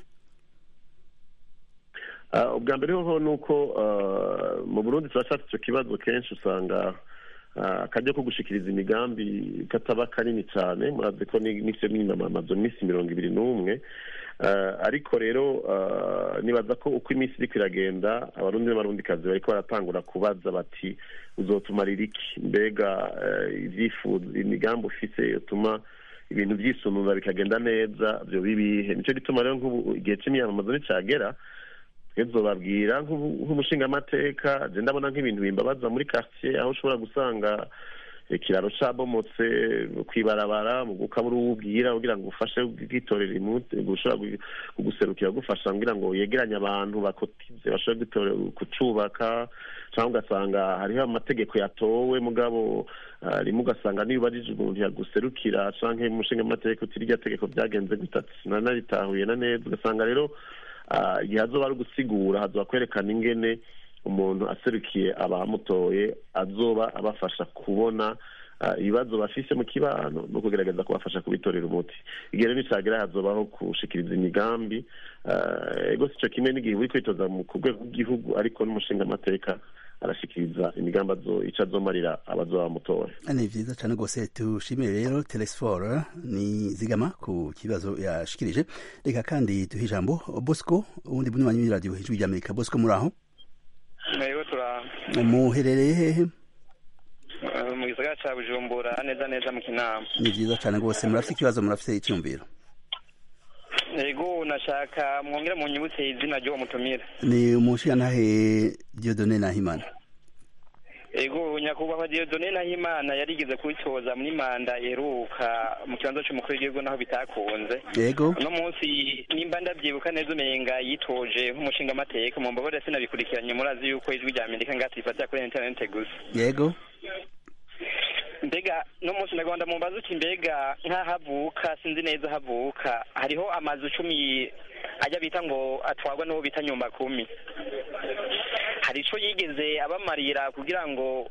ubwa mbere hoho ni uko mu burundi turashaka icyo kibazo kenshi usanga akajya ko gushikiriza imigambi kataba kanini cyane murazi ko n'icyo n'inamamazo iminsi mirongo ibiri n'umwe ariko rero nibaza ko uko iminsi iri iragenda abarundi n'abarundikazi bariko baratangura kubaza bati uzotumarira iki mbega ibyifuzo imigambi ufise utuma ibintu byisunuza bikagenda neza byo bibihe nicyo gituma rero nk'ubu igihe cy'imyamamazo nicagera babwira nk'umushingamateka je ndabona nk'ibintu bimbabaza muri quartier aho ushobora gusanga ikiraro cabomotse kwibarabara ukabura uwubwira kugira ngo ufashe bwitorera imuti gushobora kuguserukira gufasha kugira ngo yegeranye abantu bakotize bashobore kucubaka cyangwa ugasanga hariho amategeko yatowe mugabo rimwe ugasanga niyo ubajije umuntu yaguserukira canke umushingamateka uti irya tegeko byagenze gutatu sinanaritahuye na neza ugasanga rero igihe hazoba ari ugusigura hazoba kwerekana ingene umuntu aserukiye abamutoye azoba abafasha kubona ibibazo bafise mu kibano no kugerageza kubafasha kubitorera umuti igihe rero nicagera hazobaho gushikiriza imigambi ego sico kimwe n'igihe uri kwitoza ku rwego rw'igihugu ariko n'umushinga amateka arashikiriza imigambi ico azomarira abazoba bamutoye ni vyiza cane rwose tushimire rero telesfor ni zigama ku kibazo yashikirije reka kandi duhe ijambo bosco uwundi bunywanyi w'iradiyo hejuru ry'amerika bosco muri aho ntego turaho muherereye hehe mu gisagara ca bujumbura neza neza mu kinama ni vyiza cane rwose murafite ikibazo murafite icyumviro ego nashaka mwongera mu nyibutse izina ry'uwo mutumira ni umushigantahe diodone nahimana ego nyakubahwa diodone nahimana yarigeze kubitoza muri manda iheruka mu kibanza c'umukuru w'igihugu naho bitakunze yego uno munsi nimba ndavyibuka neza umenga yitoje nk'umushingamateka mu mbabare sinabikurikiranye murazi yuko ijwi rya amerika ngatifatira kuri interinete gusa yego mbega no munsi ndagomba mumbaza uti mbega nk'ahavuka sinzi neza havuka hariho amazu cumi ajya bita ngo atwarwa n'uwo bita nyumba kumi hari ico yigeze abamarira kugira ngo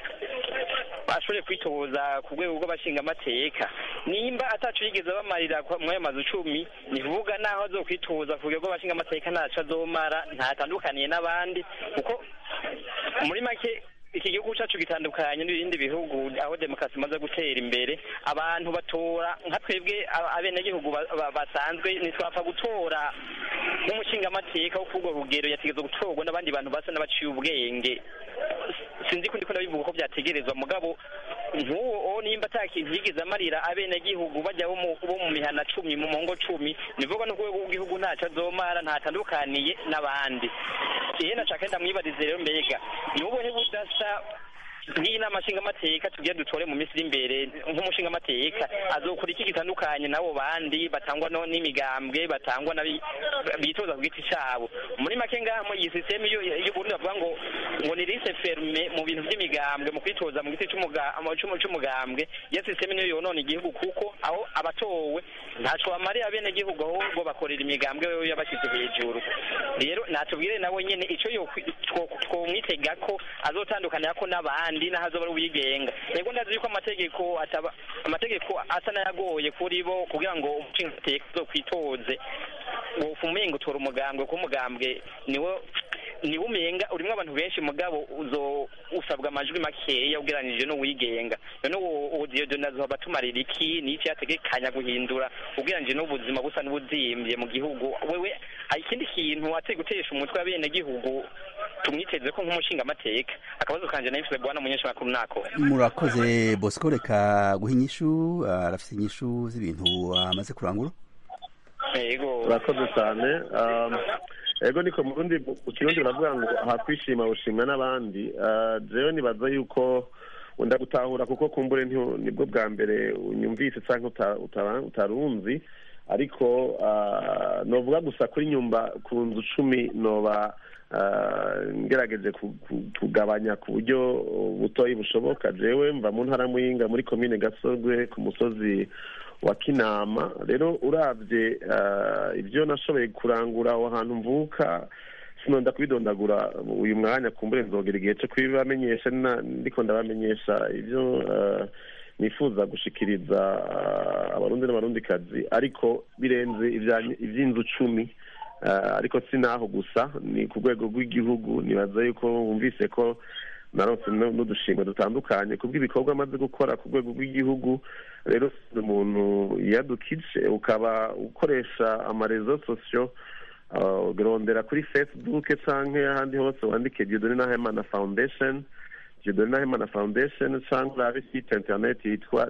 bashobore kwitoza ku rwego rw'abashingamateka nimba ataco yigeze abamarira kwa- mw'ayo mazu cumi ni kuvuga naho azokwitoza ku rwego rw'abashingamateka ntaco azomara ntatandukaniye n'abandi kuko muri make iki gihugu cyacu gitandukanye n'ibindi bihugu aho demokarasi imaze gutera imbere abantu batora nka twebwe aba- abenegihugu ba- ba- basanzwe ntitwapfa gutora nk'umushingamateka wo kurwo rugero yategetswe gutorwa n'abandi bantu basa n'abaciye ubwenge sinzi ko ndiko ndabivuga ko byategerezwa mugabo nk'uwo nimba ata kintu yigeze amarira abenegihugu bajya bo mu- bo mu mihana cumi mu mongo cumi nivuga no ku rwego rw'igihugu ntacyo azomara ntatandukaniye n'abandi iye nashaka ndamwibarize rero mbega ni ubuhe budasa nk'iyi nama nshingamateka tugiye dutore mu minsi iri imbere nk'umushingamateka azokora iki gitandukanye n'abo bandi batangwa no n'imigambwe batangwa n'abi- bitoza ku giti cyabo muri make ngaha mu iyi sisiteme y'uburundi bavuga ngo ngo ni lise ferme mu bintu by'imigambwe mu kwitoza mu giti c'umuga- mu c'umu- c'umugambwe iyo sisiteme niyo yonona igihugu kuko aho abatowe ntaco bamariye abenegihugu ahubwo bakorera imigambwe wewe yabashyize hejuru rero natubwire nawe nyene ico yokwi- two- twomwitega ko azotandukanira ko n'abandi n'aho azoba ari uwigenga yego ndazi yuko amategeko ataba amategeko asa n'ayagoye kuri bo kugira ngo umushingamateka azokwitoze wofa umenga utora umugambwe kuko umugambwe niwo niwo umenga urimo abantu benshi mugabo uzo usabwa amajwi makeya ugereranije n'uwigenga none uwo uwo Dieudonne azoba atumarira iki n'iki yategekanya guhindura ugereranije n'ubuzima busa n'ubuzimbye mu gihugu wewe hari ikindi kintu atari gutesha umutwe w'abenegihugu tumwiteze ko nk'umushingamateka akabazo kanje nahise bwana munyeshamakuru nako murakoze bosco reka guha inyishu arafite inyishu z'ibintu amaze kurangura yego urakoze cyane Um, ego niko mu rundi mu kirundi baravuga ngo ahakwishima ushimwa n'abandi Uh, jewe nibaza yuko wenda gutahura kuko kumbure nti- nibwo bwa mbere unyumvise cyangwa uta- uta- utarunzi ariko uh, novuga gusa kuri nyumba ku nzu cumi noba uh, ngerageje ku- ku- kugabanya ku buryo butoyi bushoboka jewe mva mu ntara muyinga muri komine gasorwe ku musozi wa kinama rero urabye uh, ibyo nashoboye kurangura aho hantu mvuka sinonda kubidondagura uyu mwanya kumbure nzogera igihe cyo kubibamenyesha na- ndiko ndabamenyesha ibyo uh, nifuza gushikiriza uh, abarundi n'abarundikazi ariko birenze ibya- iby'inzu cumi uh, ariko si naho gusa ni ku rwego rw'igihugu nibaza yuko wumvise ko narose nu- n'udushimwe dutandukanye kubw'ibikorwa amaze gukora ku rwego rw'igihugu rero si umuntu yadukije ukaba ukoresha amarezo sosiyo uh, ugerondera kuri facebook canke ahandi hose wandike Dieudonne Nahimana Foundation Dieudonne Nahimana Foundation canke urabe site internet yitwa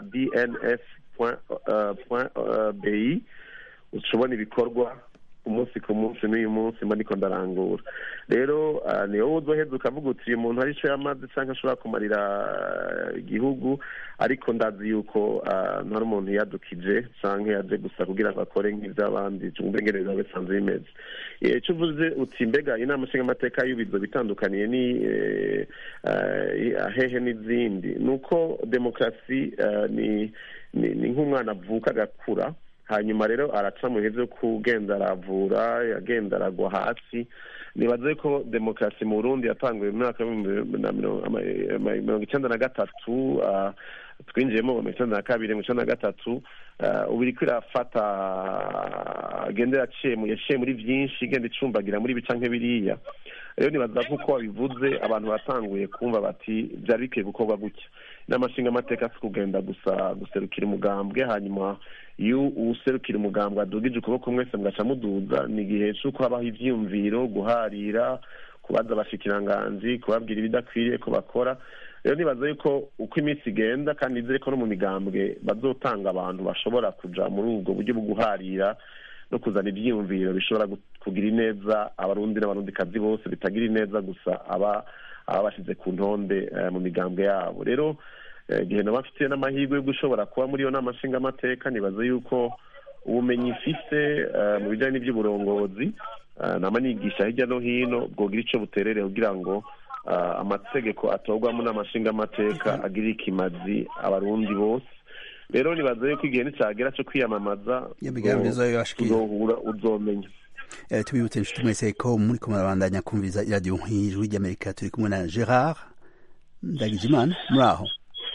dnf.bi uca ubona ibikorwa umunsi ku munsi n'uyu munsi mba niko ndarangura rero uh, ni wowe uzoheza ukavuga uti uyu muntu hari ico yamaze canke ashobora kumarira uh, igihugu ariko ndazi yuko uh, ntari umuntu yadukije canke yaje gusa kugira ngo akore nk'ivy'abandi cumve ingene biba bisanzwe bimeze Eh, ico uvuze uti mbega inama nshingamateka y'ubizo bitandukaniye ni eh, eh, hehe n'izindi ni uko demokarasi eh, ni ni ni nk'umwana avuka agakura hanyuma rero araca mu bihe byo kugenda aravura yagenda aragwa hasi nibaze ko demokarasi mu burundi yatanguye mu mwaka w'ibihumbi na mirongo ama- ama- mirongo icyenda na gatatu ah, twinjiyemo mu icyenda na kabiri mu icyenda na gatatu ah, ubu iriko irafata agenda yaciye mu- yaciye muri byinshi igenda icumbagira muri bica nk'ibiriya rero nibaza ko uko wabivuze abantu batanguye kumva bati byari bikwiye gukorwa gutya inama nshingamateka si kugenda gusa guserukira umugambwe hanyuma iyo userukira umugambwe adugije ukuboko mwese mugaca muduza ni igihe c'uko habaho ivyiyumviro guharira kubaza abashikiranganji kubabwira ibidakwiriye ko bakora rero nibaza yuko uko iminsi igenda kandi nizere ko no mu migambwe bazotanga abantu bashobora kuja muri ubwo buryo bwo guharira no kuzana ibyiyumviro bishobora gu- kugira ineza abarundi n'abarundikazi bose bitagira ineza gusa aba aba bashyize ku ntonde eh, mu migambwe yabo rero eh, igihe naba mfite n'amahirwe yo gushobora kuba muri iyo nama nshingamateka nibaza yuko ubumenyi mfise eh, mu bijyanye n'iby'uburongozi eh, nama nigisha hirya no hino bwogira ico buterere kugira ngo eh, amategeko atorwamo n'amashingamateka agirire ikimazi abarundi bose rero nibaza yuko igihe nicagera co kwiyamamaza Iyo migambi uzo- izoba yashikira. uzohura uzomenya Eh, tubibutse inshuti mwese ko muri ko murabandanya kumviriza iradiyo ijwi ry'amerika turi kumwe na gerard ndagijimana muri aho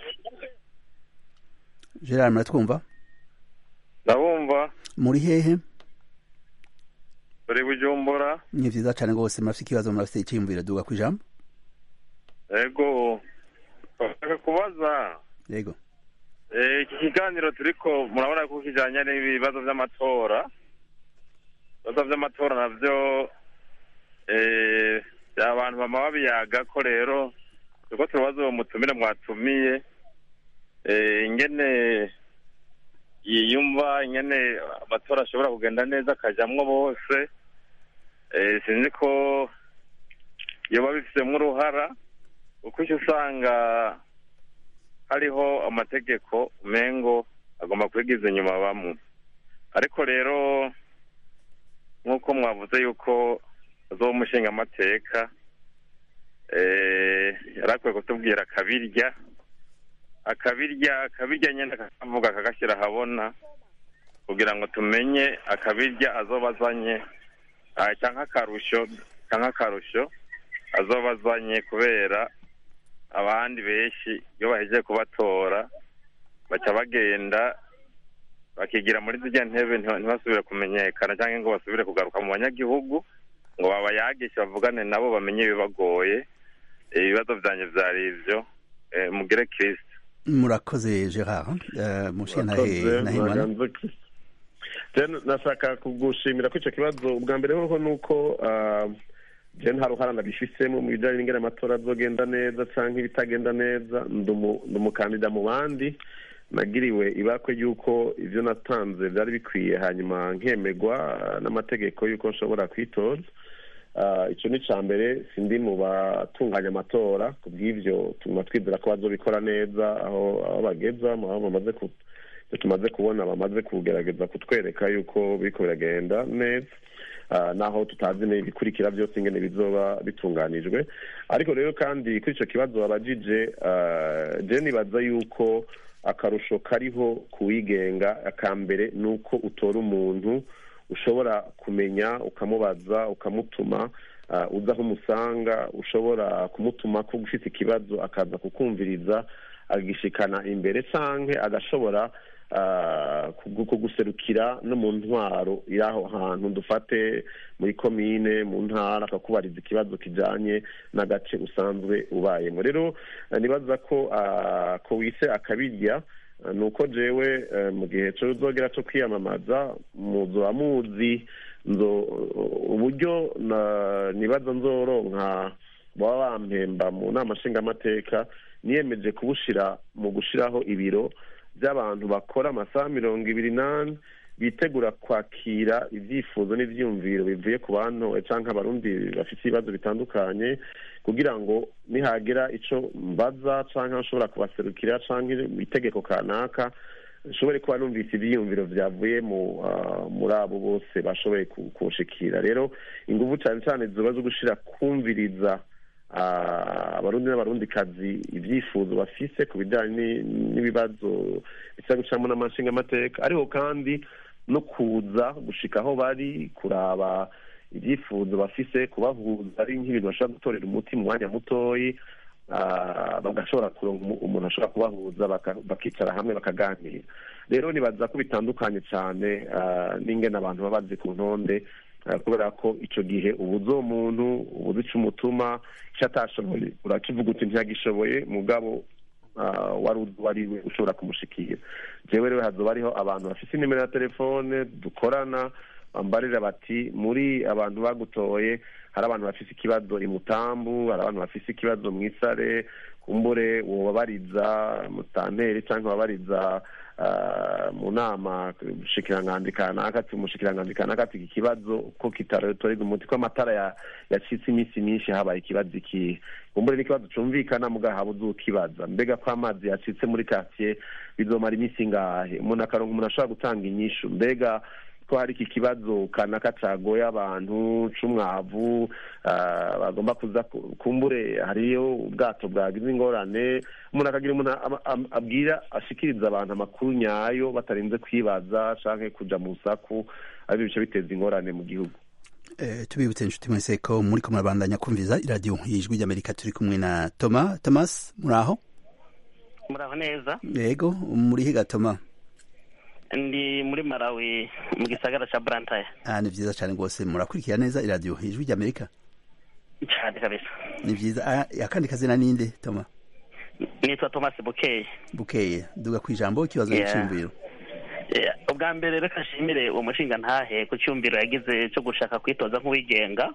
gerard muratwumva ndabumva muri hehe turi bujumbura ni vyiza cane rwose murafite ikibazo murafite iciyumviro duga ku ijambo ego bashaka kubaza yego Eh, iki kiganiro turiko murabona ko kijanye n'ibibazo vy'amatora ibibazo vy'amatora navyo eh, abantu bama babiyaga ko rero turiko turabaza uwo mutumire mwatumiye eh, ingene yiyumva ingene amatora ashobora kugenda neza akajamwo bose eh, sinzi ko yoba bifitemo uruhara kuko icyo usanga hariho amategeko mengo agomba kwigiza inyuma bamwe ariko rero nk'uko mwavuze yuko zo umushinga amateka yari akwiye kutubwira akabirya akabirya akabirya nyine akavuga akagashyira ahabona kugira ngo tumenye akabirya azoba azanye ah, cyangwa akarusho cyangwa akarusho azoba azanye kubera abandi benshi iyo bahejeje kubatora baca bagenda bakigira muri zirya ntebe ntiba- ntibasubire kumenyekana cyangwa ngo basubire kugaruka mu banyagihugu ngo babayagishe bavugane nabo bamenye ibibagoye Eh, ibibazo byanjye byari ibyo Eh, mugire kirisita murakoze gerard Eh, mushiye nahe nahimana Then nashaka kugushimira ko icyo kibazo ubwa mbere hoho ni uko ah, je nta ruhara nabifisemo mu bijyanye n'ingene amatora azogenda neza cyangwa ibitagenda neza ndi umu- ndi umukandida mu bandi nagiriwe ibakwe y'uko ibyo natanze byari bikwiye hanyuma nkemegwa ah, n'amategeko y'uko nshobora kwitoza Ah, icyo ni icya mbere sindi mu batunganya amatora ku bw'ibyo tuguma twizera ko bazobikora neza aho aho bageza mu aho bamaze ku ibyo tumaze kubona bamaze kugerageza kutwereka yuko biriko biragenda neza Ah, naho tutazi n'ibikurikira byose ingene bizoba bitunganijwe ariko rero kandi kuri icyo kibazo babajije ah, je nibaza yuko akarusho kariho kuwigenga akambere ni uko utora umuntu ushobora kumenya ukamubaza ukamutuma ah, uza aho umusanga ushobora kumutuma ko ufite ikibazo akaza kukumviriza agishikana imbere canke agashobora ah, kugu- kuguserukira no mu ntwaro y'aho hantu dufate muri komine mu ntara akakubariza ikibazo kijanye n'agace usanzwe ubayemo rero eh, nibaza ko ah, ko wise akabirya eh, ni uko jewe eh, mu gihe cozogera co kwiyamamaza muzoba muzi nzo uburyo na- nibaza nzoronka baba bampemba mu nama nshingamateka niyemeje kubushira mu gushiraho ibiro by'abantu bakora amasaha mirongo ibiri n'ane bitegura kwakira ibyifuzo n'ibyiyumviro bivuye ku bantu cyangwa abarundi bafite ibibazo bitandukanye kugira ngo nihagera icyo mbaza cyangwa nshobora kubaserukira cyangwa itegeko kanaka nshobore kuba numvise ibyiyumviro byavuye mu ah, muri abo bose bashoboye ku- kunshikira rero ingufu cyane cyane ziba zo gushira kumviriza ah, abarundi n'abarundikazi ibyifuzo bafise ku bijyanye ni- n'ibibazo bisa gucamo n'amashinga amateka ariko kandi no kuza gushika aho bari kuraba ibyifuzo bafise kubahuza ari nk'ibintu bashobora gutorera umuti mu mwanya mutoyi ah, bagashobora kuronka umu- umuntu ashobora kubahuza baka- bakicara hamwe bakaganira rero nibaza ko bitandukanye cyane ah, n'ingene abantu baba bazi ku ntonde ah, kubera ko icyo gihe ubuze uwo muntu ubuze icyo umutuma icyo atashoboye urakivuga uti ntiyagishoboye mugabo ah, wari uzi uwo ari we ushobora kumushikira jewe rero hazoba hariho abantu bafite inimero ya telefone dukorana bambarira bati muri abantu bagutoye hari abantu bafise ikibazo imutambu hari abantu bafise ikibazo mu isare kumbure wobabariza mutanteri cyangwa wabariza ah, mu nama umushikiranganji kanaka ati umushikiranganji kanaka ati iki kibazo ko kitatorerwa umuti ko amatara ya- yacitse iminsi myinshi habaye ikibazo ikihe kumbure n'ikibazo cumvikana muga habuze ukibaza mbega ko amazi yacitse muri quartier bizomara iminsi ingahe umuntu akaronka umuntu ashobora gutanga inyishu mbega ko hari iki kibazo kanaka cagoye abantu c'umwavu ah, bagomba kuza ku- kumbure hariyo ubwato bwagize ingorane umuntu akagira umuntu ama- am- abwira ashikiriza abantu amakuru nyayo batarinze kwibaza canke kuja mu saku ari bice biteza ingorane mu gihugu tubibutse inshuti mwese ko muri ko murabandanya kumviza iradiyo y'ijwi ry'amerika turi kumwe na toma thomas muri aho muraho neza yego muri higa toma ndi muri malawi mu gisagara cya burantaya ah ni byiza cyane rwose murakurikira neza iradiyo y'ijwi ry'amerika cyane kabisa ni byiza akandi kazina ninde toma nitwa thomas bukeye bukeye duga ku ijambo ikibazo cy'icyumviro ubwa mbere reka nshimire uwo mushinga ntahe ku cyumviro yagize cyo gushaka kwitoza nk'uwigenga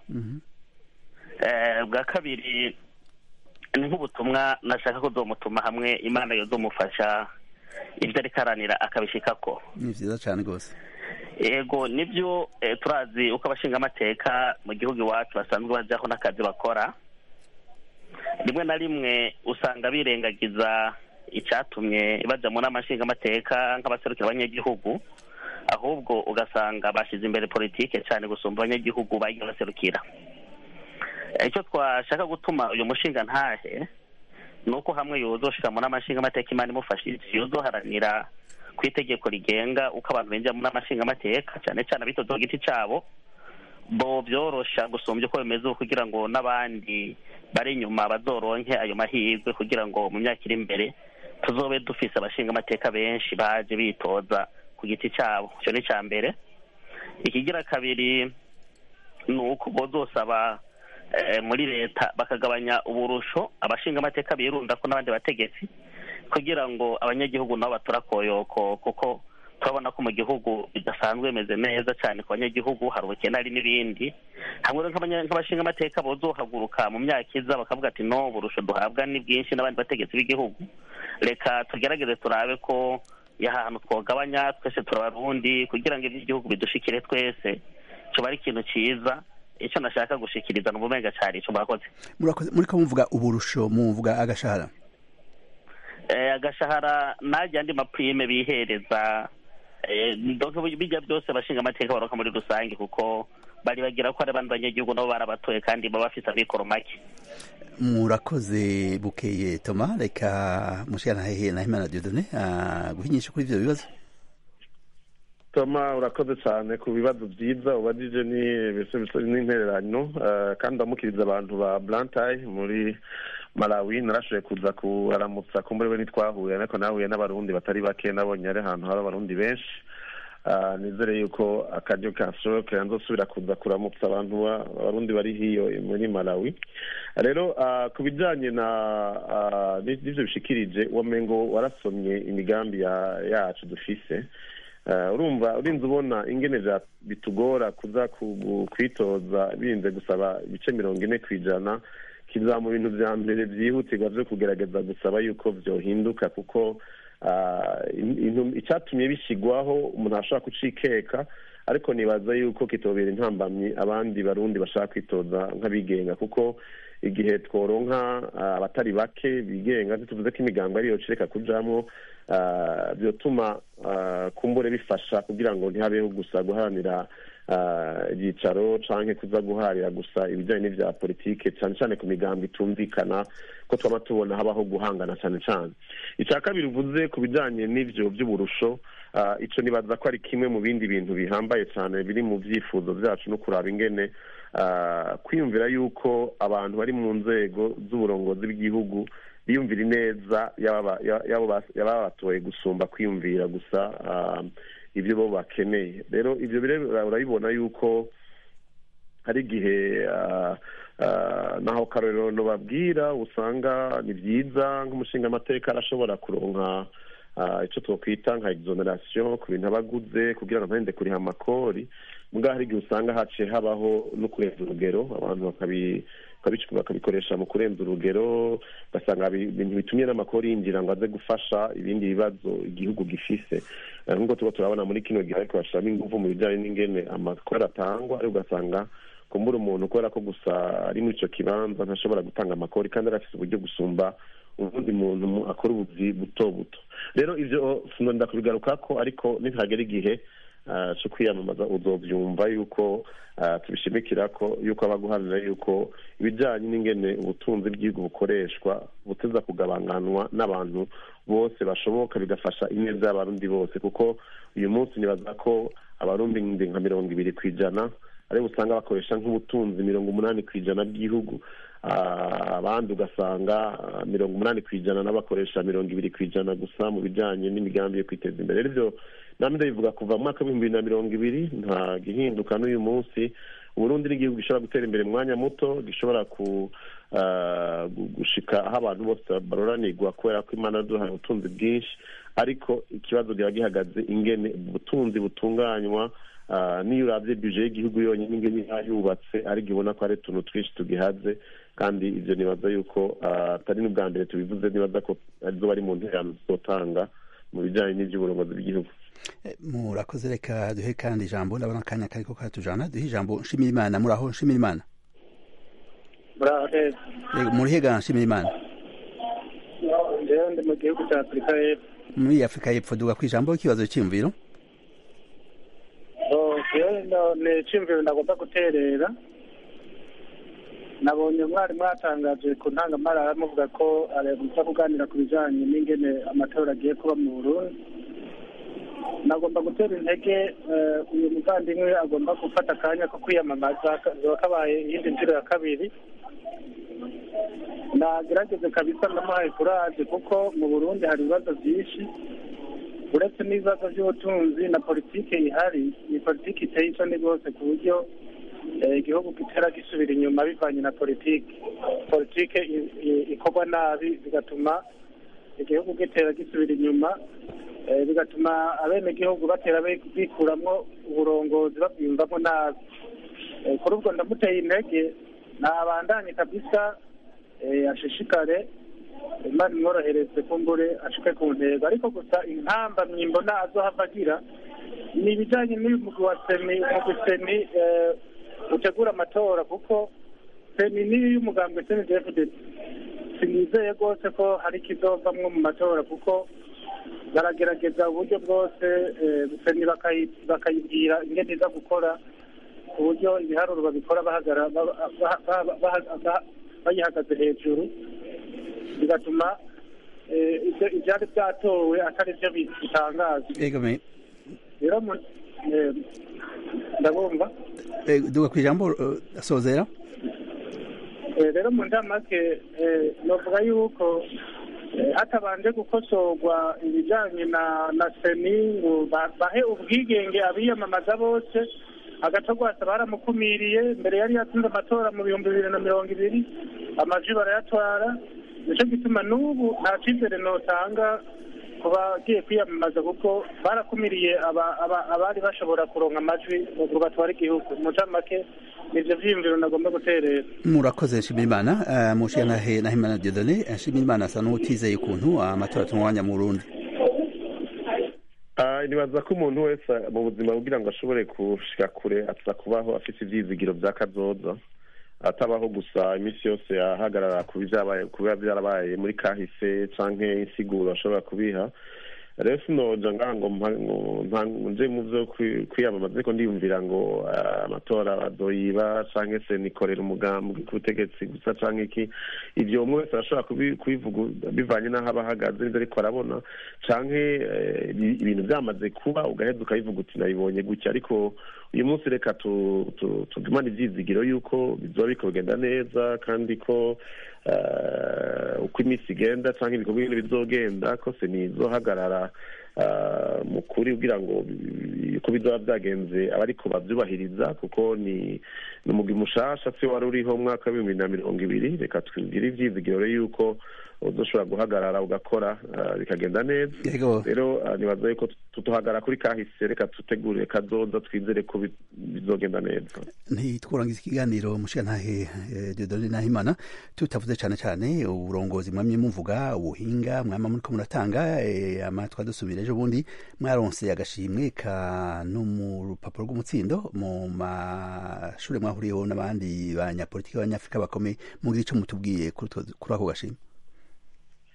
bwa kabiri ni nk'ubutumwa nashaka ko uzomutuma hamwe imana yozomufasha ibyo ariko aranira akabishikako ni byiza cyane rwose yego nibyo turazi uko abashingamateka mu gihugu iwacu basanzwe bajyaho n'akazi bakora rimwe na rimwe usanga birengagiza icyatumye bajya mu nama nshingamateka nk'abaserukira abanyagihugu ahubwo ugasanga bashyize imbere politike cyane gusumba abanyagihugu bagiye baserukira icyo twashaka gutuma uyu mushinga ntahe ni uko hamwe yozoshira mu nama nshingamateka imana imufashije yozoharanira ku itegeko rigenga uko abantu binjira mu nama nshingamateka cyane cyane abitoza ku giti cyabo bo byorosha gusumbya uko bimeze kugira ngo n'abandi bari inyuma bazoronke ayo mahirwe kugira ngo mu myaka iri imbere tuzobe dufise abashingamateka benshi baje bitoza ku giti cyabo icyo ni icya mbere ikigira kabiri ni uko bozosaba muri leta bakagabanya uburusho abashingamateka birunda ko n'abandi bategetsi kugira ngo abanyagihugu nabo batora koyoko kuko turabona ko mu gihugu bidasanzwe bimeze neza cyane ku banyagihugu hari ubukene hari n'ibindi hamwe nk'abashingamateka bozohaguruka mu myaka iza bakavuga ati no uburusho duhabwa ni bwinshi n'abandi bategetsi b'igihugu reka tugerageze turabe ko hantu twogabanya twese turabarundi kugira ngo iby'igihugu bidushikire twese kiba ari ikintu cyiza icyo nashaka gushikiriza ni ubumenga cyane icyo murakoze muri ko muvuga uburusho muvuga agashahara agashahara najya andi mapurime bihereza bijya byose abashinga amateka baroka muri rusange kuko bari bagira ko ari abandi banyagihugu nabo barabatoye kandi baba bafite amikoro make murakoze bukeye toma reka mushikana hehe na himana diodone guhinyisha kuri ibyo bibazo toma urakoze cyane ku bibazo byiza ubajije n'intererano kandi ndamukiriza abantu ba burantayi muri malawi narashoboye kuza kuharamutsa ko muri we ntitwahuye ariko nahuye n'abarundi batari bake nabonye ari ahantu hari abarundi benshi nizere yuko akaryo kashoboke nzosubira kuza kuramutsa abantu abarundi bari hiyo muri malawi rero ku bijyanye na n'ibyo bishikirije wamengo warasomye imigambi yacu dufise urumva urinze ubona ingene bitugora kuza kwitoza birinze gusaba ibice mirongo ine ku ijana kiza mu bintu bya mbere byihutirwa byo kugerageza gusaba yuko byohinduka kuko icyatumye bishyirwaho umuntu ashobora kucikeka ariko nibaza yuko kitobera intambamyi abandi barundi bashaka kwitoza nk'abigenga kuko igihe tworonka abatari bake bigenga tuvuze ko imigambi ariyo cireka kujamwo byotuma kumbure bifasha kugira ngo ntihabeho gusa guharanira ibyicaro cyangwa kuza guharira gusa ibijyanye n'ibya politike cyane cyane ku migambi itumvikana ko twaba tubona habaho guhangana cyane cyane icya kabiri uvuze ku bijyanye n'ibyo by'uburusho icyo nibaza ko ari kimwe mu bindi bintu bihambaye cyane biri mu byifuzo byacu no kuraba ingene kwiyumvira yuko abantu bari mu nzego z'uburongozi bw'igihugu biyumvira ineza yaba batoye gusumba kwiyumvira gusa ibyo bo bakeneye rero ibyo urabibona yuko hari igihe naho karorero babwira usanga ni byiza nk'umushinga amateka arashobora kuronka icyo twakwita nka exoneration ku bintu aba aguze kugira ngo ntahinde kuriha amakori mbwa hari igihe usanga haciye habaho no kurenza urugero abantu bakabikoresha mu kurenza urugero ugasanga ibintu bitumye n'amakori yinjira ngo aze gufasha ibindi bibazo igihugu gifise nk'uko tuba turabona muri kino gihe ariko bashyiramo ingufu mu bijyanye n'ingene amakori atangwa ariko ugasanga kumbura umuntu kubera ko gusa ari muri icyo kibanza ntashobora gutanga amakori kandi arafite uburyo gusumba ubundi muntu akora ubuzi buto buto rero ibyo sinonda kubigaruka ko ariko nitihagera igihe cyo kwiyamamaza uzobyumva yuko tubishimikira ko yuko aba guharanira yuko ibijyanye n'ingene ubutunzi bw'igihugu bukoreshwa buteza kugabanganwa n'abantu bose bashoboka bigafasha ineza y'abarundi bose kuko uyu munsi nibaza ko abarundi nka mirongo ibiri ku ijana aribo usanga bakoresha nk'ubutunzi mirongo umunani ku ijana bw'igihugu abandi ugasanga mirongo umunani ku ijana n'abakoresha mirongo ibiri ku ijana gusa mu bijyanye n'imigambi yo kwiteza imbere rero ibyo namwe ndabivuga kuva mu mwaka w'ibihumbi bibiri na mirongo ibiri nta gihinduka n'uyu munsi uburundi ni igihugu gishobora gutera imbere mu mwanya muto gishobora ku gushika aho abantu bose baroranirwa kubera ko imana yaduhaye ubutunzi bwinshi ariko ikibazo kiba gihagaze ingene ubutunzi butunganywa niyo urabye bije y'igihugu yonyine ingene yubatse ariko ubona ko hari utuntu twinshi tugihaze kandi ibyo nibaza yuko atari n'ubwa mbere tubivuze nibaza ko arizo bari mu nterano zizotanga mu bijyanye n'iby'uburongozi bw'igihugu murakoze reka duhe kandi ijambo ndabona akanya kariko karatujana duhe ijambo nshimira imana muraho nshimira imana murihega nshimira imana ndi mu gihugu cya afurika y'epfo muri afurika y'epfo duga ku ijambo ikibazo cy'imviro ni icyumviro ndagomba guterera nabonye umwarimu mwatangaje ku ntangamarara muvuga ko aza kuganira ku bijyanye n'ingene amatora agiye kuba mu burundi nagomba gutera intege uyu muvandimwe agomba gufata akanya ko kwiyamamaza kaba kabaye iyindi nshuro ya kabiri nagerageze kabisa ndamuhaye kuraje kuko mu burundi hari ibibazo byinshi uretse n'ibibazo by'ubutunzi na politiki ihari ni politiki iteye isoni rwose ku buryo igihugu gitera gisubira inyuma bivanye na politiki politiki ikorwa nabi bigatuma igihugu gitera gisubira inyuma bigatuma abenegihugu batera bikuramwo uburongozi babwiyumvamo nabi kuri ubwo ndamuteye intege ntabandanye kabisa ashishikare imana imworohereze kumbure ashike ku ntego ariko gusa inkamba myimbona azohava agira ni ibijyanye n'uyu mugwi wa seni umugwi seni utegura amatora kuko seni niyo y'umugambwe seni defudede sinizeye rwose ko hari ikizovamwo mu matora kuko baragerageza uburyo bwose seni bakayibwira ingene iza gukora ku buryo ibiharuro babikora bayihagaze hejuru bigatuma ibyari byatowe atari byo bitangaza rero ndabumva duga ku ijambo sozera rero mu ndamake navuga yuko hatabanje gukosorwa ibijyanye na na seni ngo bahe ubwigenge abiyamamaza bose agatogwasa baramukumiriye mbere yari yatsinze amatora mu bihumbi bibiri na mirongo ibiri amajwi barayatwara nicyo gituma n'ubu nta cyizere notanga ku bagiye kwiyamamaza kuko barakumiriye abari bashobora kuronka amajwi ngo batware igihugu mu ncamake nivyo vyiyumviro nagomba guterera murakoze nshimirimana uh, mushiya nahe nahimana diodone nshimirimana asa n'utizeye ukuntu amatora atunganya mu burundi nibaza ko umuntu wese mu buzima kugira ngo ashobore gushika kure aza kubaho afite ivyizigiro vya kazoza atabaho gusa iminsi yose ahagarara ku biba byarabaye muri kahise canke insiguro ashobora kubiha rero sinoja ngaha ngo nje mu vyo kwiyamamaza ariko ndiyumvira ngo amatora bazoyiba canke se nikorera umugambi k'ubutegetsi gusa canke iki ivyo umwe wese arashobora kubivuga bivanye n'aho aba ahagaze n'ivyo ariko arabona canke ibintu vyamaze kuba ugaheza ukabivuga uti nabibonye gutya ariko uyu munsi reka tugumane ivyizigiro yuko bizoba biriko bigenda neza kandi ko uko iminsi igenda cyangwa ibikorwa bimwe bizogenda kose ntizohagarara mu kuri kugira ngo uko bizoba byagenze abariko bavyubahiriza kuko ni umugwi mushasha si wari uriho mu mwaka w'ibihumbi na mirongo ibiri reka twigire ivyizigiro yuko uzoshobora guhagarara ugakora bikagenda neza rero nibaza yuko tutuhagara kuri kahise reka tutegure kazoza twizere ko bizogenda neza ntitwurangiza ikiganiro mushiga ntahe dodone nahimana tutavuze cyane cyane uburongozi mwamye muvuga ubuhinga mwama muriko muratanga amatwa dusubira ejo bundi mwaronse agashimwe ka no mu rupapuro rw'umutsindo mu mashure mwahuriyeho n'abandi banyapolitiki b'abanyafurika bakomeye mugira ico mutubwiye kuri ako gashimwe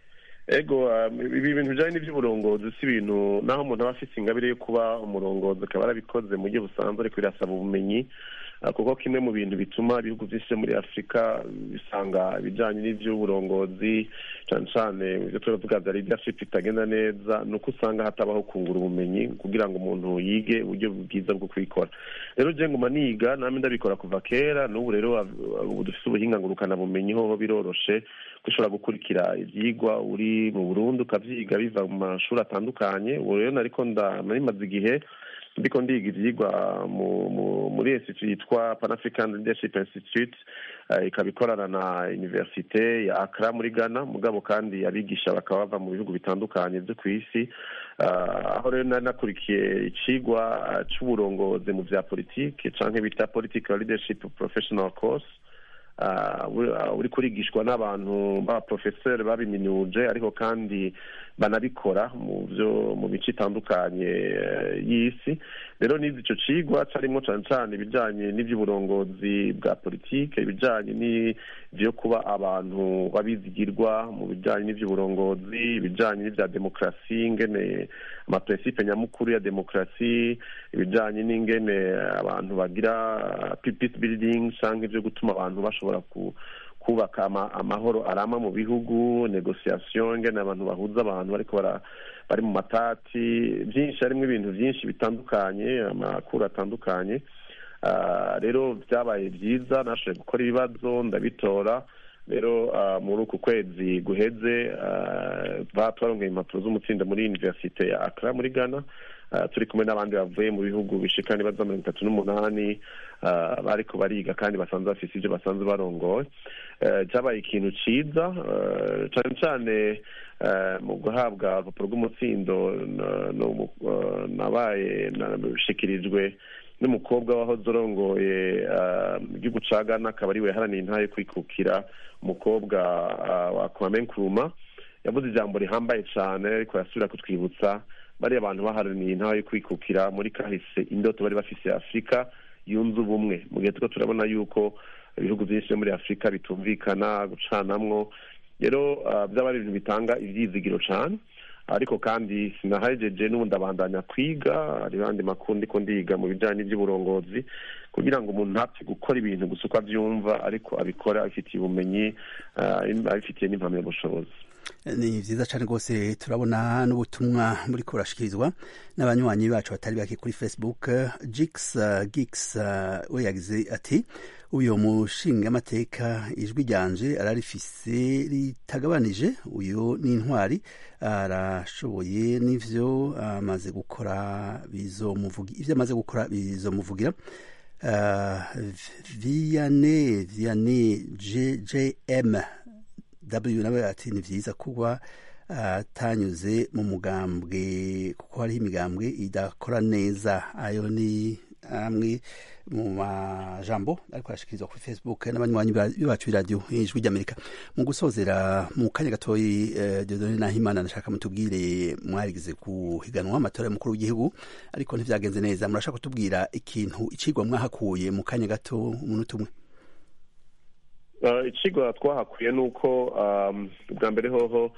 ego ibi bintu bijyanye n'iby'uburongozi si ibintu naho umuntu aba afite ingabire yo kuba umurongozi akaba yarabikoze mu buryo busanzwe ariko birasaba ubumenyi kuko kimwe mu bintu bituma ibihugu byinshi muri afurika bisanga ibijyanye n'iby'uburongozi cyane cyane ibyo turavuga bya leadership bitagenda neza ni uko usanga hatabaho kungura ubumenyi kugira ngo umuntu yige uburyo bwiza bwo kubikora rero njye nguma niga namwe ndabikora kuva kera n'ubu rero ubu dufite ubuhinga ngurukanabumenyi hoho biroroshe ko ushobora gukurikira ibyigwa uri mu burundi ukabyiga biva mu mashuri atandukanye ubu rero nariko ndamaze igihe ndiko ndiga ivyigwa muri institute yitwa pan african leadership institute ikaba ikorana na universite ya akra muri ghana mugabo kandi abigisha bakaba bava mu bihugu bitandukanye vyo ku isi aho rero nari nakurikiye icigwa c'uburongozi mu vya politike canke bita political leadership professional course uri kurigishwa n'abantu b'abaprofeseri babiminuje ariko kandi banabikora mu byo mu mico itandukanye y'isi rero n'izi icyo cigwa carimo cane cane ibijanye n'ivy'uburongozi bwa politike ibijanye n'ivyo kuba abantu babizigirwa mu bijanye n'ivy'uburongozi ibijanye n'ivya demokarasi ingene amaprincipe nyamukuru ya demokarasi ibijanye n'ingene abantu bagira peace building canke ivyo gutuma abantu bashobora ku kubaka amahoro arama mu bihugu negociation ingene abantu bahuza abantu bariko bari mu matati byinshi harimo ibintu byinshi bitandukanye amakuru atandukanye rero byabaye byiza nashoboye gukora ibibazo ndabitora rero muri uku kwezi guheze twarongeye impapuro z'umutsindo muri universite ya akra muri ghana turi kumwe n'abandi bavuye mu bihugu bishika nibaza mirongo itatu n'umunani bariko bariga kandi basanzwe bafise ivyo basanzwe barongoye cyabaye ikintu ciza cane cane mu guhabwa urupapuro rw'umutsindo nabaye nashikirijwe n'umukobwa wahoze urongoye igihugu ca ghana akaba ariwe yaharaniye intahe yo kwikukira umukobwa wa kwame nkrumah yavuze ijambo rihambaye cane ariko yasubira kutwibutsa bariya abantu baharaniye intahe yo kwikukira muri kahise indoto bari bafise afurika yunze ubumwe mu gihe turiko turabona yuko ibihugu byinshi muri afurika bitumvikana gucanamwo rero byaba ari ibintu bitanga ivyizigiro cane ariko kandi sinahejeje n'ubundi abandanya kwiga hari abandi makuru ndiko ndiga mu bijanye n'ivy'uburongozi kugira ngo umuntu ntapfe gukora ibintu gusa uko avyumva ariko abikora abifitiye ubumenyi abifitiye n'impamyabushobozi ni vyiza cane rwose turabona n'ubutumwa muri kurashikirizwa n'abanywanyi bacu batari bake kuri facebook jix uh, gix uh, we yagize ati uyo mushingamateka ijwi ryanje ararifise ritagabanije uyu ni intwari arashoboye n'ivyo amaze gukora bizomuvuga ivyo amaze gukora bizomuvugira uh, viane viane jjm w nawe ati ni vyiza kuba atanyuze mu mugambwe kuko hariho imigambwe idakora neza ayo ni amwe mu majambo ariko arashikirizwa kuri facebook n'abanywanyi bacu b'iradiyo ijwi ry'amerika mu gusozera mu kanya gatoyi dodone nahimana ndashaka mutubwire mwarigize guhiganwa amatora y'umukuru w'igihugu ariko ntivyagenze neza murashaka kutubwira ikintu icigwa mwahakuye mu kanya gato umunota umwe ikigo twahakuye ni uko bwa mbere hoho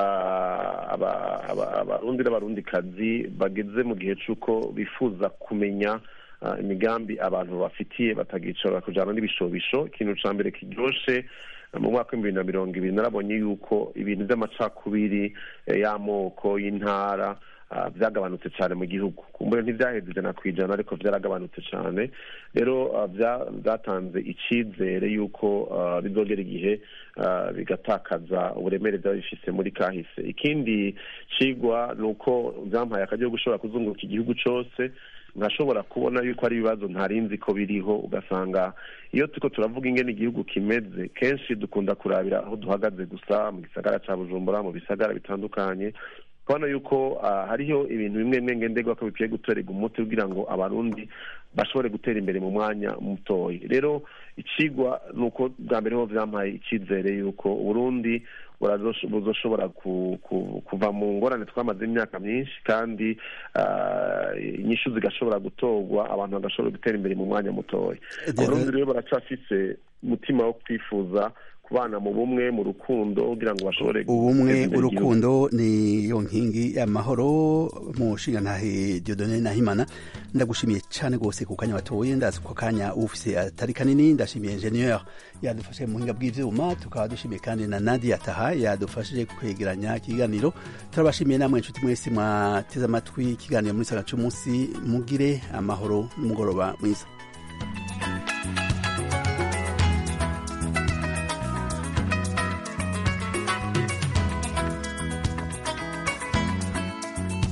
abarundi n'abarundikazi bageze mu gihe cy'uko bifuza kumenya imigambi abantu bafitiye batagicara kujyana n'ibishobisho ikintu cya mbere kiryoshe mu mwaka w'ibihumbi bibiri na mirongo ibiri narabonye yuko ibintu by'amacakubiri y'amoko y'intara byagabanutse cyane mu gihugu kumbure ntibyaheze ijana ku ijana ariko byaragabanutse cyane rero byatanze icyizere y'uko bizogera igihe bigatakaza uburemere byaba bifise muri kahise ikindi kigwa ni uko byampaye akajya gushobora kuzunguruka igihugu cyose nkashobora kubona yuko ari ibibazo ntarinzi ko biriho ugasanga iyo turiko turavuga ingene igihugu kimeze kenshi dukunda kurabira aho duhagaze gusa mu gisagara ca bujumbura mu bisagara bitandukanye kubona yuko hariho ibintu bimwe bimwe ngenderwa ko bikwiye gutorerwa umuti kugira ngo abarundi bashobore gutera imbere mu mwanya mutoya rero ikigwa ni uko bwa mbere ho vyampaye icyizere yuko uburundi buzoshobora kuva mu ngorane twamaze imyaka myinshi kandi inyishu zigashobora gutorwa abantu bagashobora gutera imbere mu mwanya mutoya abarundi rero baracafise umutima wo kwifuza kubana mu bumwe mu rukundo kugira ngo bashobore ubumwe guteza imbere igihugu. urukundo niyo nkingi y'amahoro mu nshinga ntahe Dieudonne Nahimana ndagushimiye cyane rwose ku kanya watoye ndazi ko kanya ufise atari kanini ndashimiye ingenieur yadufashe mu buhinga bw'ivyuma tukaba dushimiye kandi na Nadia Taha yadufashije kwegeranya ikiganiro turabashimiye namwe inshuti mwese mwateze amatwi ikiganiro muri saga c'umunsi mugire amahoro n'umugoroba mwiza